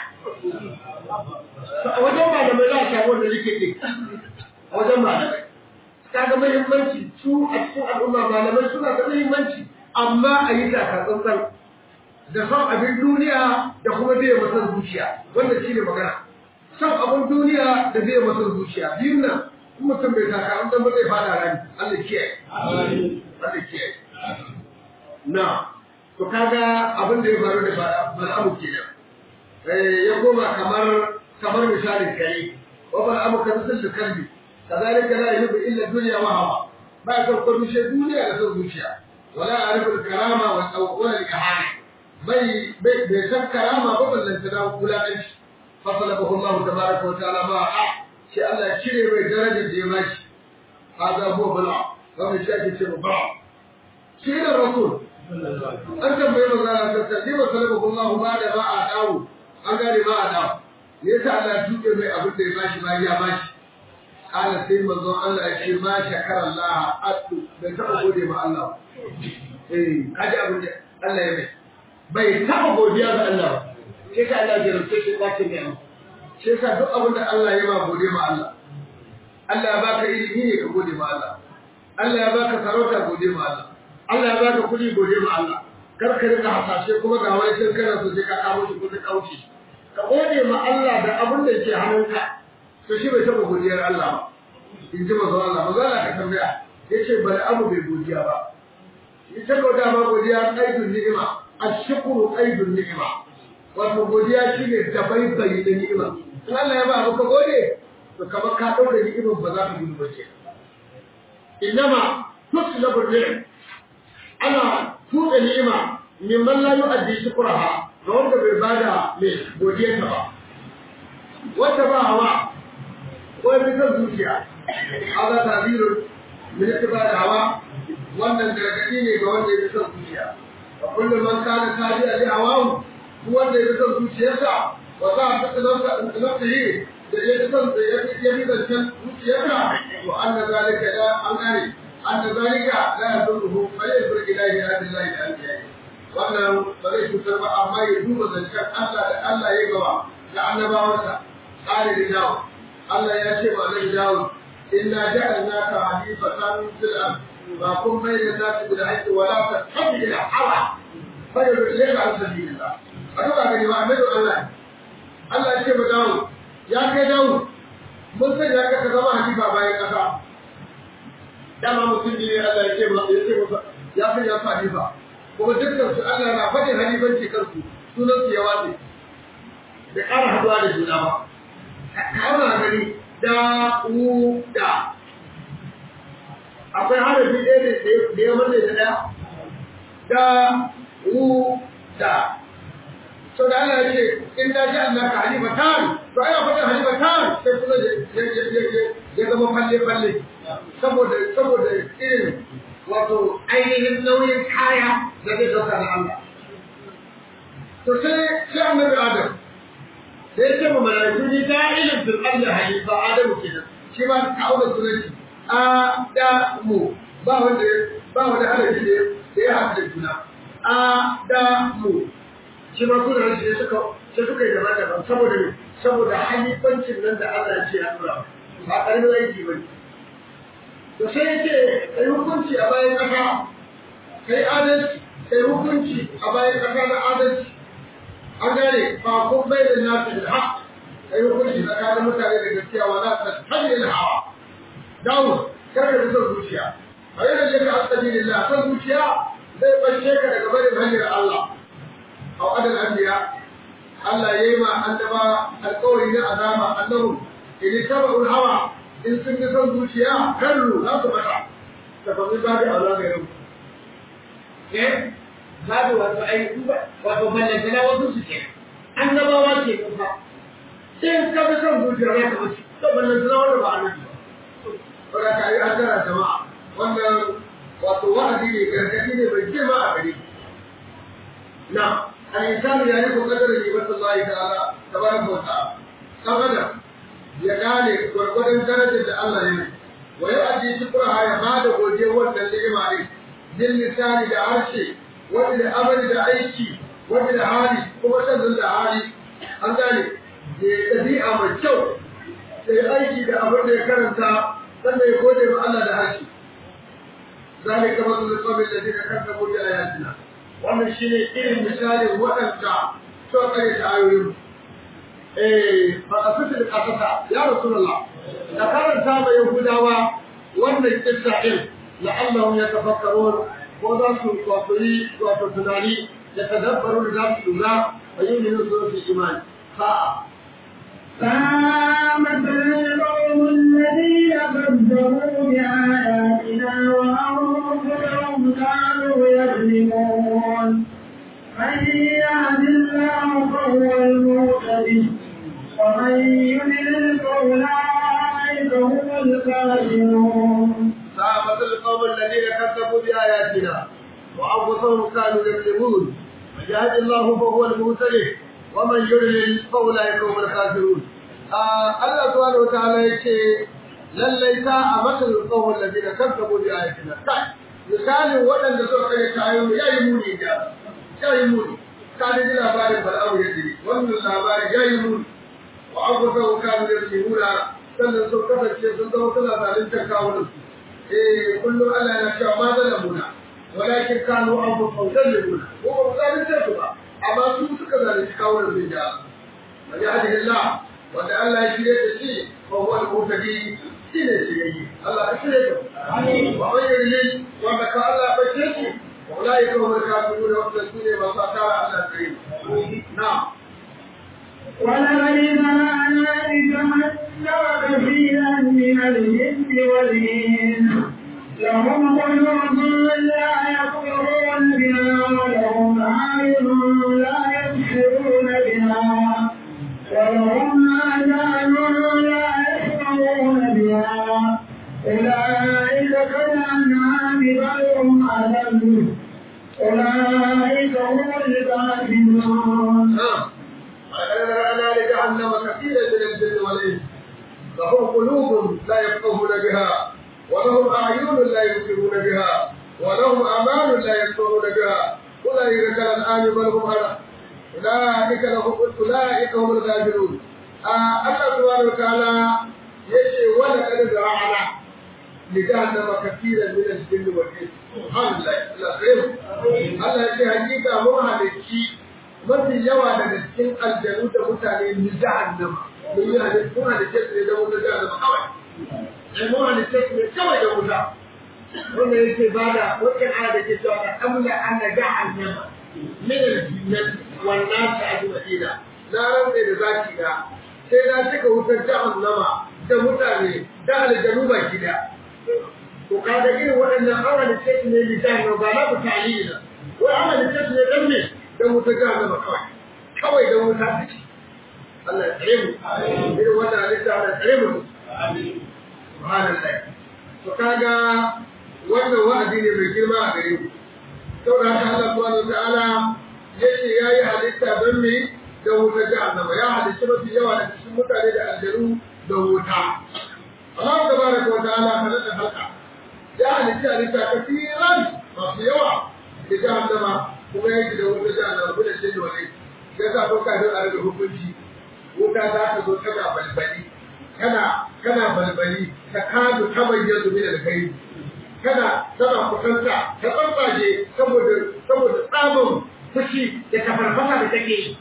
a wajen malamai za a samu wanda nake ɗin a wajen malamai kaga muhimmanci su a cikin al'umma malamai suna da muhimmanci amma a yi taka tsantsan da son abin duniya da kuma zai masa zuciya wanda shi ne magana son abin duniya da zai masa zuciya biyun nan in mutum bai taka an dan ba zai fada rani Allah kiyaye Allah kiyaye na to kaga abin da ya faru da bal'amu kenan eh ya koma kamar kamar misalin kare wa bal'amu kan sul kalbi kazalika la yuhibbu illa dunya wa hawa ba ka ko dushe duniya da son zuciya wala arifu karama wa wala al-ihana bai bai bai san karama ba ballan ta dawo kulalanci fasalabahu Allah tabaraka wa ta'ala ma a shi Allah ya cire mai darajar da ya bashi hada huwa bala wannan shi ake cewa bala shi da rasul an tambaye manzo Allah ta ce ba salabahu Allah ba da ba a dawo an gane ba a dawo me yasa Allah ya tuke mai abin da ya bashi ba ya bashi kala sai manzo Allah ya ce ma shakara Allah atu bai taba gode ma Allah eh kaji abin da Allah ya mai bai taba godiya ga Allah ba sai ka Allah ya rufe shi kwace mai amma sai ka duk abin da Allah ya ba gode ma Allah Allah ya baka ilimi ne ka gode ma Allah Allah ya baka sarauta gode ma Allah Allah ya baka kuɗi gode ma Allah kar ka rika hasashe kuma ga wani sun kana so sai ka kawo shi ko ka kauce ka gode ma Allah da abin da ke hannunka to shi bai taba godiyar Allah ba in ji mazo Allah mazo Allah ka tambaya yace bari abu bai godiya ba ita ko da ma godiya aidun ni'ima ashkuru aidun ni'ima wato godiya shine da bai bai da ni'ima in Allah ya ba abu ka gode to kamar ka daure ni'imar ba za ka gudu ba ce innama tuslabu ni'im ana tuɗe ni'ima mimman la yu'addi shukraha ga wanda bai bada mai godiyarta ba wata ba hawa ko fitar zuciya hada tabirun min ittiba da hawa wannan gargadi ne ga wanda ya fitar zuciya wa kullu man kana tabi'a li hawahu duk wanda ya fitar zuciyarsa wa za a fitar nafsa nafsihi da ya fitar da ya fitar zuciyarsa wa anna zalika la an gane anna zalika la yadurruhu fa yadurru ilahi hadillahi al-anbiya wannan ba zai cutar ba amma ya duba zancen Allah da Allah ya gaba da annabawansa قال لداود الله يا شيخ عليه داود إنا جعلناك حليفة في الأرض فكن بين الناس بالحق ولا تتبع الهوى فيضل إليك عن سبيل الله أتوقع بني وأحمد الله الله يا شيخ داود يا كي داود mun san ya kasa zama halifa bayan kasa dama mutum ne Allah ya ce ya ce masa ya san ya halifa kuma dukkan su Allah na faɗin halifanci kansu sunan su ya wace da ƙara haduwa da juna ba kama gani da u da akwai harafi ɗaya da ya manne da ɗaya da u da so da Allah ya ce in da ji Allah ka halifa tan to ai akwai halifa tan sai kuma ya zama falle falle saboda saboda irin wato ainihin nauyin kaya da zai dauka da Allah to sai sai annabi Adam da ya ce ma malaiku ni da ilin fil ardi halifa Adam kenan shi ma ka aure sunanci a da mu ba wanda ba wanda halaji da ya haɗu da juna a da mu shi ma sunan shi suka sai suka yi daban daban saboda ne saboda halifancin nan da Allah ya ce ya tura ba ƙarfin aiki ba ne to sai ya ce kai hukunci a bayan ƙasa kai adalci kai hukunci a bayan ƙasa na adalci an gane ba kun bai da nasu da haƙ kai hukunci tsakanin mutane da gaskiya wa nasu da hanyar hawa dawo kar ka son zuciya a yana je ka asali lillah son zuciya zai bashe ka daga barin hanyar Allah a adal anbiya Allah yayi ma annaba alƙawari na azama annahu in tabu hawa in sun ga son zuciya kallu za su bata tafafi ba da aula ga yau eh babu wato ai wato ballantana wasu su ke annabawa ke kusa sai ka bi son zuciya za ka wuce to ballantana wanda ba a nan ba wanda ka yi an tara jama'a wannan wato wa'adi ne gargaɗi ne mai girma a gare na الإنسان يعرف قدر نعمة الله تعالى تبارك وتعالى أبدا يقال ورقد درجة الله يمين ويؤدي شكرها يباد وجه والنعمة عليه للسان لعرشه وللأمر لعيشي وللحالي كما تنزل لحالي an gane da ɗabi'a mai kyau da ya aiki da abin da ya karanta sannan ya gode ma Allah da harshe zalika masalul qawmi alladhina kazzabu bi ayatina wannan shi ne irin misalin waɗanda suka kare ta ayoyin eh ba a fita da kasata ya rasulullah da karanta ma yahudawa wannan kissa din la'allahum yatafakkarun ko za su wato yi wato tunani da tadabbaru da za su lura wa yin yin su su imani sa'a فمثل القوم الذين كذبوا بآياتنا وأنفسهم كانوا يظلمون من يهد الله فهو المهتدي ومن يضلل فأولئك هم الكافرون فمثل القوم الذين كذبوا بآياتنا وأنفسهم كانوا يظلمون من يهد الله فهو المهتدي ومن يضلل فأولئك هم الكافرون Allah subhanahu wataala yace lallai ta a matsalin tsawon da zai kazzabu bi ayatina kai misalin waɗanda suka kare tayo yayi muni da yayi muni ka da ji labarin bala'u ya jiri wannan labarin yayi muni wa abubuwa kanu da yimuna sannan sun kasance sun zama suna zaluntar kawunan su eh kullum Allah yana cewa ma zalamuna walakin kanu abubuwa zalimuna ko ba su zalunce su ba amma su suka zalunci kawunan su da wa ya'dillah wanda Allah ya shirye da shi ko wani mutadi shi ne shirye Allah ya shirye da amin wa wayyin wanda ka Allah ya bace shi wallahi ko mun ka su da wannan su ne masu tara Allah kare na ولقد زرعنا لجهنم كثيرا من الجن والإنس لهم قلوب لا يفقهون بها ولهم أعين لا يبصرون بها ولهم آذان لا يسمعون بها أولئك كالأنعام بل هم أضل أولئك هم الكافرون ولقد ذرأنا لجهنم كثيرا من الجن والإنس لهم قلوب لا يفقهون بها ولهم أعين لا يبصرون بها ولهم آذان لا يسمعون بها أولئك كالأنعام بل هم أضل أولئك لهم أولئك هم الغافلون الله سبحانه وتعالى يشي ولقد زرعنا لجهنم كثيرا من الجن والإنس سبحان الله لا خير الله يشي حقيقة مو هلكي mafi yawa daga cikin aljanu da mutane ni jahannama mun yi hadisi mun hadisi ne da wuta jahannama kawai sai mun hadisi ne kawai da wuta wanda yake bada wata aya da ke cewa kamla anna jahannama min al-jinnah wan nas ajma'ina na rantsa da zaki da sai na cika wutar jahannama da mutane da aljanu baki da to kaga irin waɗannan awa da ce ne li jahannama ba na mutane ne wai awa da ce ne dan me dan wuta jahannama kawai kawai dan wuta take Allah ya tsare mu irin wannan halitta Allah ya tsare mu subhanallah to kaga wannan wa'adi ne mai girma a gare mu saboda haka Allah subhanahu wa ta'ala yace yayi halitta don me da wuta jahannama ya halitta mafi yawa da cikin mutane da aljanu da wuta Allah tabaraka wa ta'ala kana da halka ya halitta halitta kafiran masu yawa da jahannama kuma yake da wuta jahannama kuma shi ne wani ya sa ko ka a rage hukunci wuta za ta zo tana balbali kana kana balbali ta kadu ta bayyana min alkhairi kana tana kusanta ta tsantsaje saboda saboda tsamin fushi da tafarfasa da take yi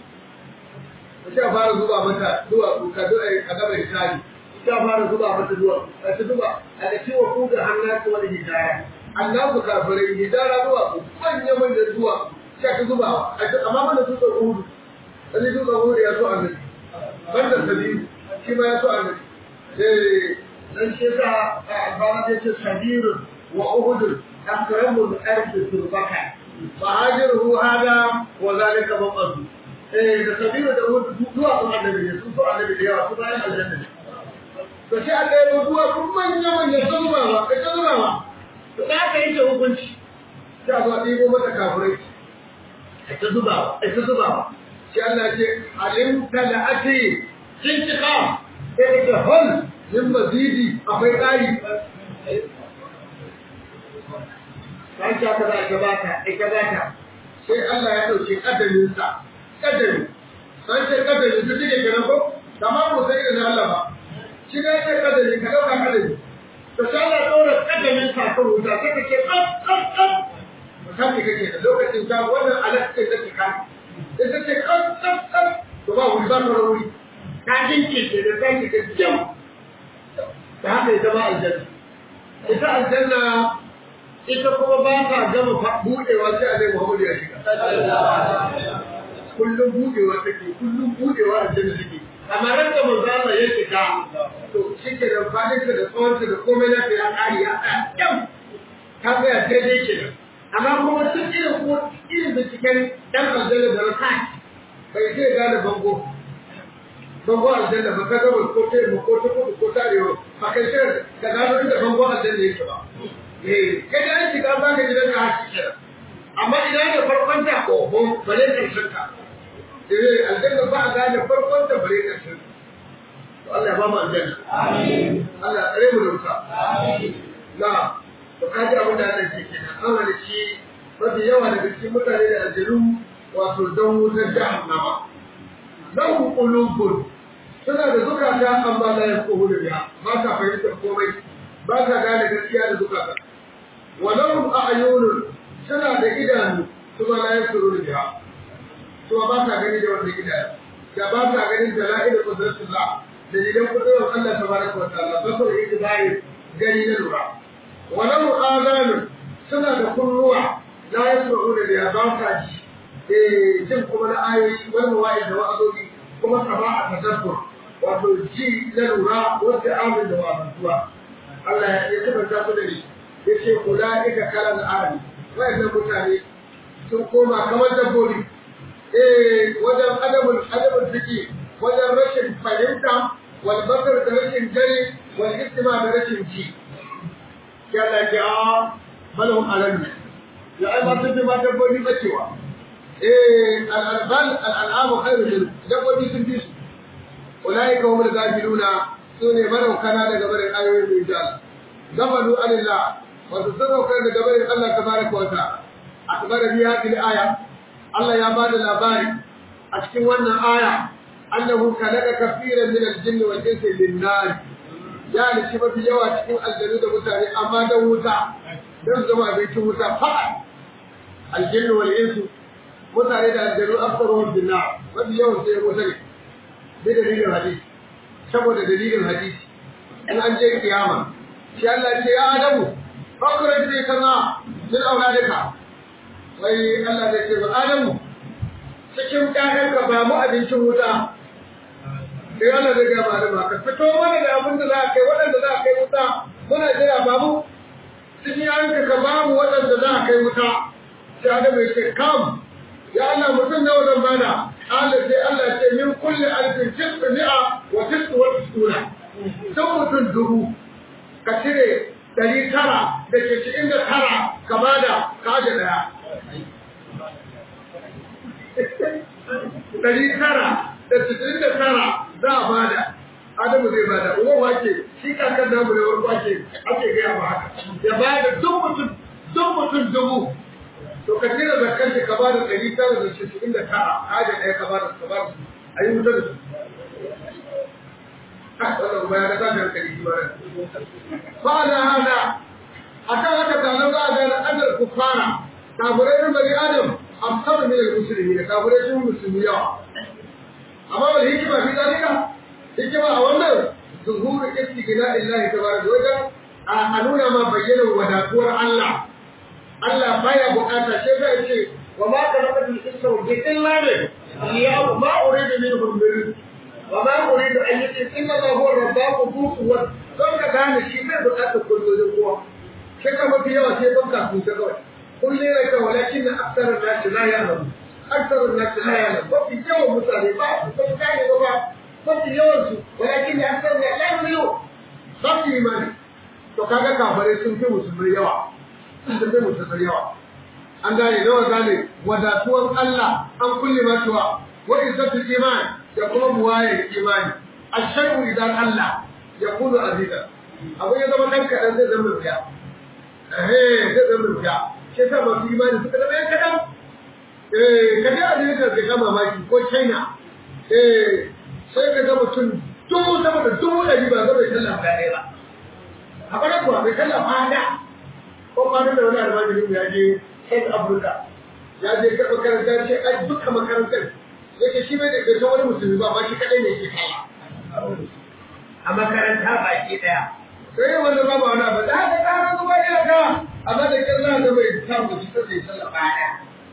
sai a fara zuba mata zuwa ka zo a gaba da tari sai a fara zuba mata zuwa a ta zuba a da ciwo ku da hannatu wani hidaya annabu kafirai hidara zuwa ku manya manyan zuwa sai ka zuba amma mana su tsoro hudu wani su tsoro hudu ya so annabi banda sabiru shi ma ya so annabi eh dan shi yasa a albana ya ce sabirun wa uhud akramu al-ardi turbaka fa hajiru hada wa zalika maqad eh da sabira da uhud zuwa kuma annabi ne su so annabi da yawa su bayan aljanna ne to sai Allah ya rubuwa kun manya manya zubawa ka zubawa to da aka yi hukunci sai a zo a ɗibo mata kafirai a ta zubawa a ta zubawa sai Allah ya ce alim talati sintiqa sai da hol min mazidi akwai ƙari sai ta ka za ta baka ita baka sai Allah ya dauke kadarin sa kadari sai sai kadari ta take kenan ko kamar mu sai da Allah ba shi ne sai kadari ka dauka kadari to sai Allah dora kadarin sa kan wuta sai ka ce kaf kaf kaf misali kake da lokacin ta wannan alaƙa da take kan ita ce kaf kaf kaf to ba wuri ba ta wuri ta jinke ce da sai ka jam da haka ita ba aljanna ita aljanna ita kuma ba ta gama buɗewa sai a zai Muhammadu ya shiga. Kullum buɗewa take, kullum buɗewa aljanna take. Amma ran da manzo Allah ya shiga, to shi ke da fadinsa da tsawonsa da komai na ya ƙari ya tsaya kyau. Ta tsaya daidai ke nan. Amma kuma duk irin ko irin binciken ɗan aljanna da rasa bai sai gane bango. Bango aljanna ba ka gaba ko ta ko ta kudu ko ta arewa ba kai sai da gano inda bango aljanna yake ba. eh kai da shiga ba ka gidan ka hashi kenan amma ina da farkon ta oho bare karshen ta eh aljanna ba ga da farkon ta bare karshen to Allah ya ba mu aljanna amin Allah ya tsare mu da wuta amin na to kaji abin da Allah ke kenan an halici mafi yawa daga cikin mutane da aljanu wato don wutar jahannama lahu qulubun suna da zukata amma la yafqahuna biha ba sa fahimtar komai ba sa gane gaskiya da zukata ولهم أعين suna da idanu kuma la yasuru biha kuma ba sa gani da wannan idanu da ba sa ganin dalail qudratullah da idan kudurar Allah tabaraka wa ta'ala ba su yi bai gani na lura walau azanu suna da kunnuwa la yasuru biha ba sa ji eh jin kuma na ayoyi wani wa'i da wa'azobi kuma sama'a tadabkur wato ji na lura wanda amin da wa'azuwa Allah ya tabbata su da ni yace ulaika kalal ali wayannan mutane sun koma kamar dabbobi eh wajen adabul adabul fiki wajen rashin fahimta wal basar da rashin gani wal istima da rashin ji ya la ja balhum alam ya ai ba sun ba dabbobi bacewa eh al albal al al'amu khairu min dabbobi sun bi su ulaika humul gafiluna sune maraukana daga barin ayoyin da gabalu alillah wato sadaukar da gabarin Allah tabaraka wa ta'ala akbara bi hadhihi al-aya Allah ya bada labari a cikin wannan aya annahu khalaqa kaseeran min al-jinni wal insi lin-nar ya lishi mafi yawa cikin aljanu da mutane amma dan wuta dan zama abincin wuta fa'a al-jinni wal insi mutane da aljanu afsaruhum bin-nar mafi yawan sai wuta ne bi dalilin hadisi saboda dalilin hadisi in an je kiyama shi Allah ce ya Adamu fakurar ne kaza min auladika wai Allah zai ce ba Adamu cikin ƴaƴanka ba mu abincin wuta sai Allah zai ga ba da ka fito mana da abin da za a kai waɗanda za a kai wuta muna jira ba mu cikin ƴaƴanka ka ba mu waɗanda za a kai wuta sai Adamu ya ce kam ya Allah mutum nawa zan bada Allah sai Allah ce min kulli alfin tis'u mi'a wa tis'u wa tis'una sun mutum dubu ka cire ɗari tara da ke cikin da tara ka bada ka aje ɗaya. Ɗari tara da cikin da tara za a bada. Adamu zai bada, uwa wake, shi kakar namu da wani wake ake gaya ba haka. Ya bada duk mutum, duk mutum dubu. To ka cire zakar shi ka bada ɗari tara da cikin da tara, ka aje ɗaya ka bada, ka bada. A yi wuta da su. wannan kuma ya ga tashin hankali shi ba ba da hada akan haka taron za a gane adal kufara kafirai na bari adam amsar min al-muslimi da kafirai sun musulmi yawa amma wal hikima fi zalika hikima a wannan zuhuru istigna illahi tabaraka wajen a nuna ma bayyana wadatuwar Allah Allah baya bukata sai zai ce wa ma khalaqatul insa wal jinna illa bi ma uridu minhum min وما أريد أن يتم إنما هو الرباط ذو قوة don ka gane shi bai bukatar kullum kowa shaka mafi yawa sai ban kafin ta kawai kun lera ka walakin na aksarar nasi la ya nabu aksarar nasi la ya nabu mafi yawan mutane ba su san gane ba ba mafi yawan su walakin na aksarar nasi la ya nabu ba su imani to kaga kafare sun fi musulmai yawa sun fi musulmai yawa an gane nawa gane wadatuwar Allah an kulle matuwa wa izzatul iman da kuma buwayar imani asharu idan Allah ya kunu aziza abu ya zama dan kadan zai zama rufiya eh zai zama rufiya shi sa masu imani suka zama yan kadan eh kaje a jirka ka ga mamaki ko China eh sai ka ga mutum dubu sama da dubu ɗari ba zama ya sallah ɗaya ba a bana kuwa bai sallah fada ko kwanan da wani almajiri ya je South Africa ya je ka makaranta ce ai duka makarantar yake shi bai da gaisa wani musulmi ba ba shi kadai ne ke kai a makaranta baki daya sai wanda ba ba wani abu da haka ka ga ba ya ka amma da kin za ga bai samu shi sai sallah baya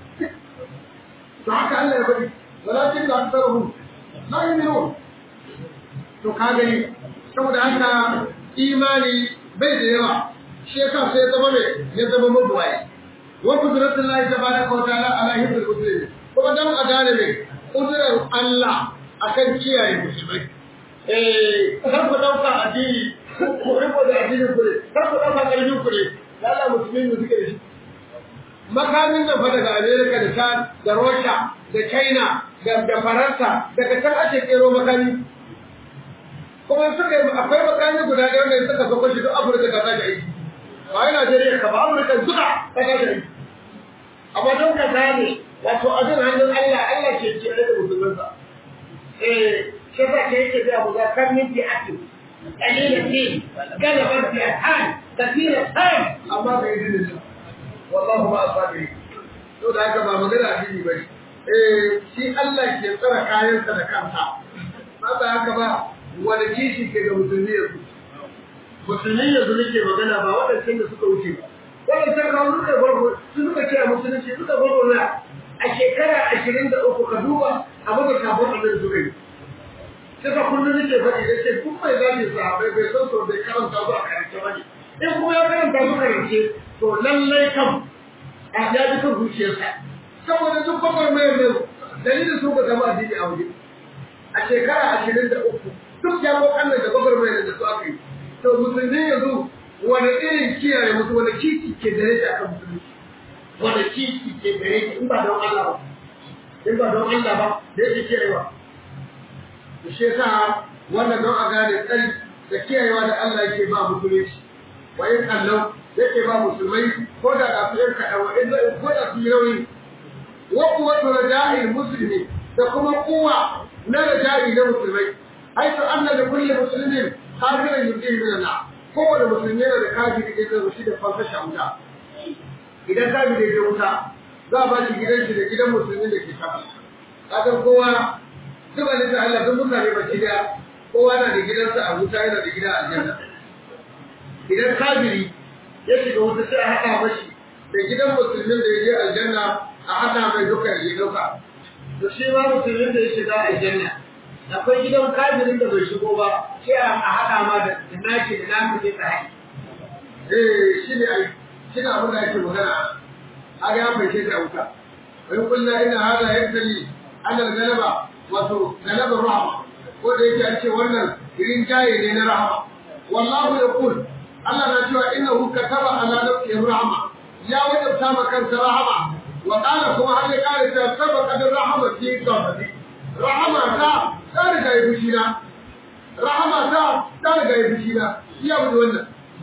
to haka Allah ya bari walakin da aktaruhum la yu'minun to ka gani saboda haka imani bai da yawa shi yasa sai ya zama mai ya zama mabuwaye وقدرة الله تبارك وتعالى على حفظ المسلمين kuma dan a gane ne kudurar Allah akan kiyaye musulmai eh kar ku dauka addini ku riko da addinin ku ne kar ku dauka karfin ku ne lalla musulmi ne suke da shi makamin nan fa daga America da ta da Russia da China da da Faransa daga can ake kero makami kuma suka yi akwai makami guda ɗaya wanda suka sako shi duk Afirka ta sake aiki ba yana Najeriya ka ba Amurka duka ta sake aiki amma don ka gane wato abin hannun Allah Allah ke ce da musulmansa eh shi yasa ke yake da mu ga kan min fi akin qalila fi galaban fi atan kathira tan amma bai yi da wallahu ma asabi to da haka ba magana addini bane eh shi Allah ke tsara kayansa da kansa ba ba haka ba wani kishi ke ga musulmi yanzu musulmi yanzu nake magana ba waɗancan da suka wuce ba waɗancan kawo suka gwagwa su suka ce a musulunci suka gwagwa na a shekara ashirin da uku ka duba abu da kafin abin suka yi suka kullum nake faɗi da ce duk mai zafi sahabai bai san sau bai karanta su a karance ba ne in kuma ya karanta su karance to lallai kam a ya ji kan zuciyarsa saboda duk bakwai mai mai dalilin su ka zama addini a waje a shekara ashirin da uku duk jami'an da bakwai mai da su aka yi to musulmi yanzu wani irin kiyaye musu wani kiki ke da yake akan musulmi wani kiki ke da yake in ba don Allah ba in ba don Allah ba da yake kiyayewa to shi yasa wannan don a gane tsari da kiyayewa da Allah yake ba musulunci wa in kallau yake ba musulmai ko da ga su yan kaɗan wa in ko da su yi rauni wa kuwatu raja'il muslimi da kuma kuwa na raja'i na musulmai haitu anna da kulli muslimin kafirin yuqim min Allah kowane musulmi yana da kafiri da zai shi da fansasha wuta idan kafiri ya wuta za a ba shi gidan shi da gidan musulmi da ke sama kaga kowa duk wani ta Allah duk mutane ba da kowa na da gidansa a wuta yana da gida a aljanna idan kafiri ya shiga wuta sai a haɗa mashi da gidan musulmin da ya je aljanna a haɗa mai duka ya dauka to shi ma musulmin da ya shiga aljanna akwai gidan kafirin da bai shigo ba sai a haɗa ma da naki da naki ne tsaye eh shi ne ai shi ne abin da ake magana a ga ya fashe da wuta wai kullu ina hada yaktali ana galaba wato galaba rahama ko da yake an ce wannan irin jaye ne na rahama wallahu yaqul Allah na cewa innahu kataba ala nafsihi rahama ya wajabta ma kansa rahama wa qala kuma har ya kare ta sabaka da rahama fi qabri rahama ta ta riga ya fushi na rahama ta ta riga ya fushi na iya bude wannan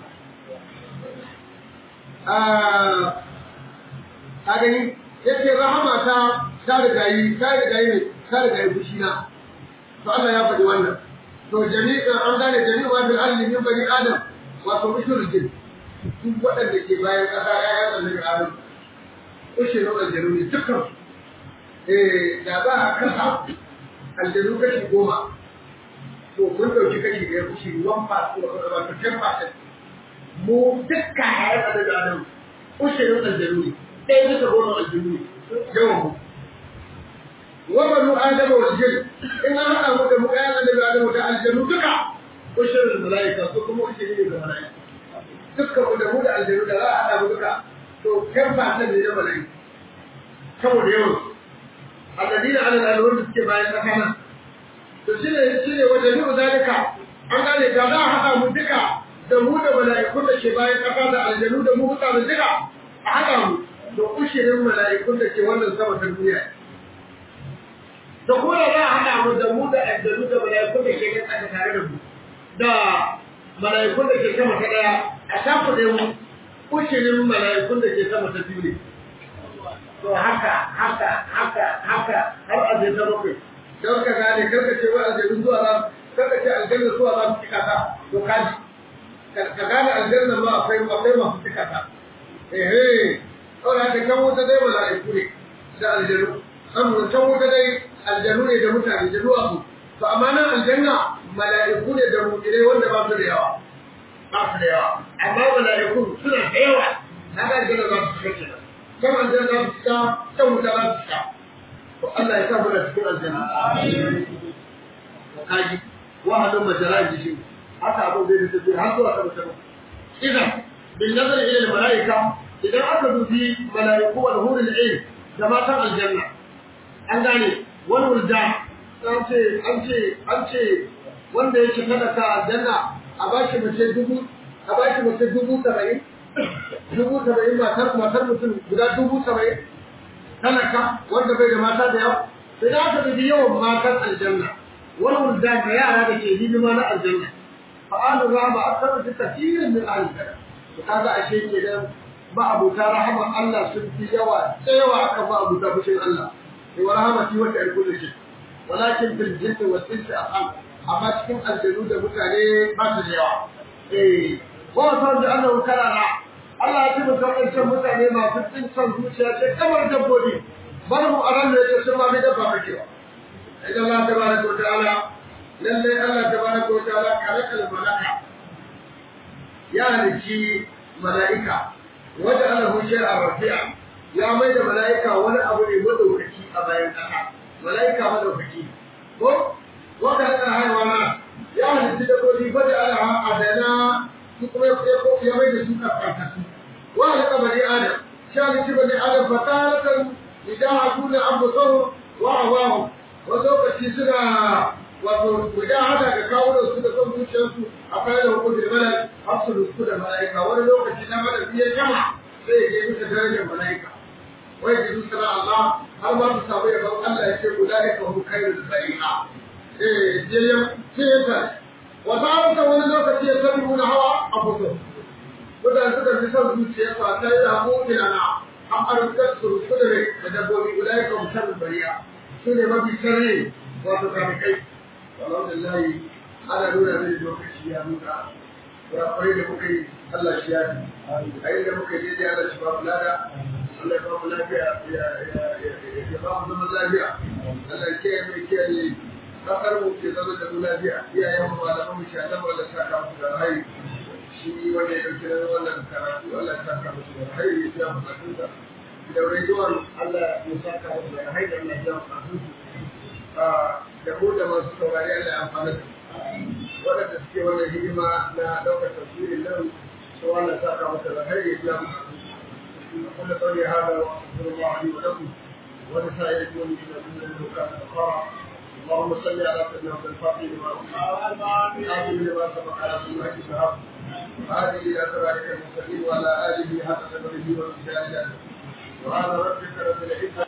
a gani yace rahama ta ta riga yi ta riga yi ta riga ya fushi na to Allah ya faɗi wannan to jami'an an gane jami'a bil ardi min bani adam wato ushurul jin duk waɗanda ke bayan ƙasa ya annabi adam ushurul aljanu ne dukkan eh da za a kasa aljanu kashi goma to mun ɗauki kashi ɗaya kushi one part wato ten percent mu dukkan ayar annabi adam ushurul aljanu ne ɗaya bisa goma aljanu ne yawan mu وبنو آدم والجن إن أنا أمود مكان النبي آدم ودا الجن دكا وشر الملائكة سكم وشر الملائكة dukkan mu da mu da aljanu da za a haɗa mu duka to kan fatan ne na mala'iku saboda yawan alladina ala alwar da suke bayan tsakana to shine shine wajen yi zalika an gane da za a haɗa mu duka da mu da mala'ikun da ke bayan ƙasa da aljanu da mu mutane duka a haɗa mu da ushirin mala'ikun da ke wannan sama ta duniya da kuma da za a haɗa mu da mu da aljanu da mala'ikun da ke kan ƙasa tare da mu da mala'ikun da ke sama ta ɗaya a shafa da mu ushirin mala'ikun da ke sama ta biyu ne to haka haka haka haka har a je ta bakwai don ka gane karka ce wa aljanu zuwa za karka ce aljanna zuwa za su cika ta to kaji ka gane aljanna ma akwai akwai masu cika ta eh kawai haka kan wuta dai mala'iku ne da aljanu saboda can wuta dai aljanu ne da mutane da duwatsu to amma nan aljanna mala'iku ne da mu'minai wanda ba su da yawa ba su da yawa amma mala'iku suna da yawa haka aljanna za su cika kenan kan aljanna za su cika can wuta za su cika to Allah ya sa mu da cikin aljanna kaji wahadun majalan jishin haka abin zai da tafi har zuwa sama sama idan bin nazar ila al malaika idan aka dubi malaiku wal hurul ain da matan aljanna an gane wal wulda an ce an ce an ce wanda yake kada ka aljanna a bashi mace dubu a bashi mace dubu saba'in dubu saba'in matar matar mutum guda dubu saba'in talaka wanda bai da mata da yawa idan aka dubi yawan matan aljanna wal wulda da yara da ke hidima na aljanna فآل الرحمة أكثر بكثير من أهل الجنة وهذا أشيء كده ما أبو رحمة الله سنتي يوا سيوا كما أبو بشيء الله ورحمة وسع كل شيء ولكن في الجن والإنس أقل أما تكون الجنود متعني ما تجوا إيه وصل بأنه كان Allah ya tabbata wadancan mutane masu tsinsan zuciya ce kamar dabbobi bar mu a ran da yake sun ma mai dabba kake ba idan Allah tabaraka wa ta'ala lallai Allah tabaraka wa ta'ala kalakal malaka ya halici mala'ika wanda Allah hu shay'a rafi'a ya mai da mala'ika wani abu ne madaukaki a bayan ƙasa mala'ika madaukaki ko wanda haka haiwana ya halici da kodi bada Allah adana su kuma ya mai da su karkatasu wa halaka bani adam shi halici bani adam fataratan idan hakuna abu wa awahu wasu lokaci suna wato guda haka ga kawo su da son zuciyarsu a kai da hukunci da malai har su rusku da mala'ika wani lokaci na mana biye jama sai ya je bisa darajar mala'ika wai ji su sana Allah har ma su samu yabon Allah ya ce guda ya kawo kai da zari'a eh je ya ce ya ta wata hauka wani lokaci ya sani muna hawa a fito mutane suka fi son zuciyarsu a kai da hukunci na an arzikin su rusku da rai da dabbobi guda ya kawo sharrin bariya su ne mafi sharri wato kamikai alhamdulillah ana nuna mini lokaci ya nuna ya kwarai da muka yi Allah shi ya fi a inda muka yi daidai Allah shi ba mu lada Allah ya ba mu lafiya ya ba mu zaman lafiya Allah ya kiyaye mai kiyaye kasar mu ke zama da mu lafiya iyayen mu malaman mu shi Allah Allah ta ka musu da rai shi wanda ya dauki nan wannan karatu Allah ta ka musu da rai ya biya bukatun sa da rayuwar Allah ya saka musu da rai da Allah ya biya bukatun da mu da masu saurari Allah ya amfana da waɗanda suke wannan hidima na ɗaukar tafsirin nan su wannan saka masa da har ya biya mu كل قولي هذا واستغفر الله لي ولكم ولسائر المؤمنين من المكان القرى اللهم صل على سيدنا عبد الفاتح لما آمين لما سبق على سنة الشهاب هذه إلى صراطك المستقيم وعلى آله حق قدره ومثاله سبحان ربك رب العزة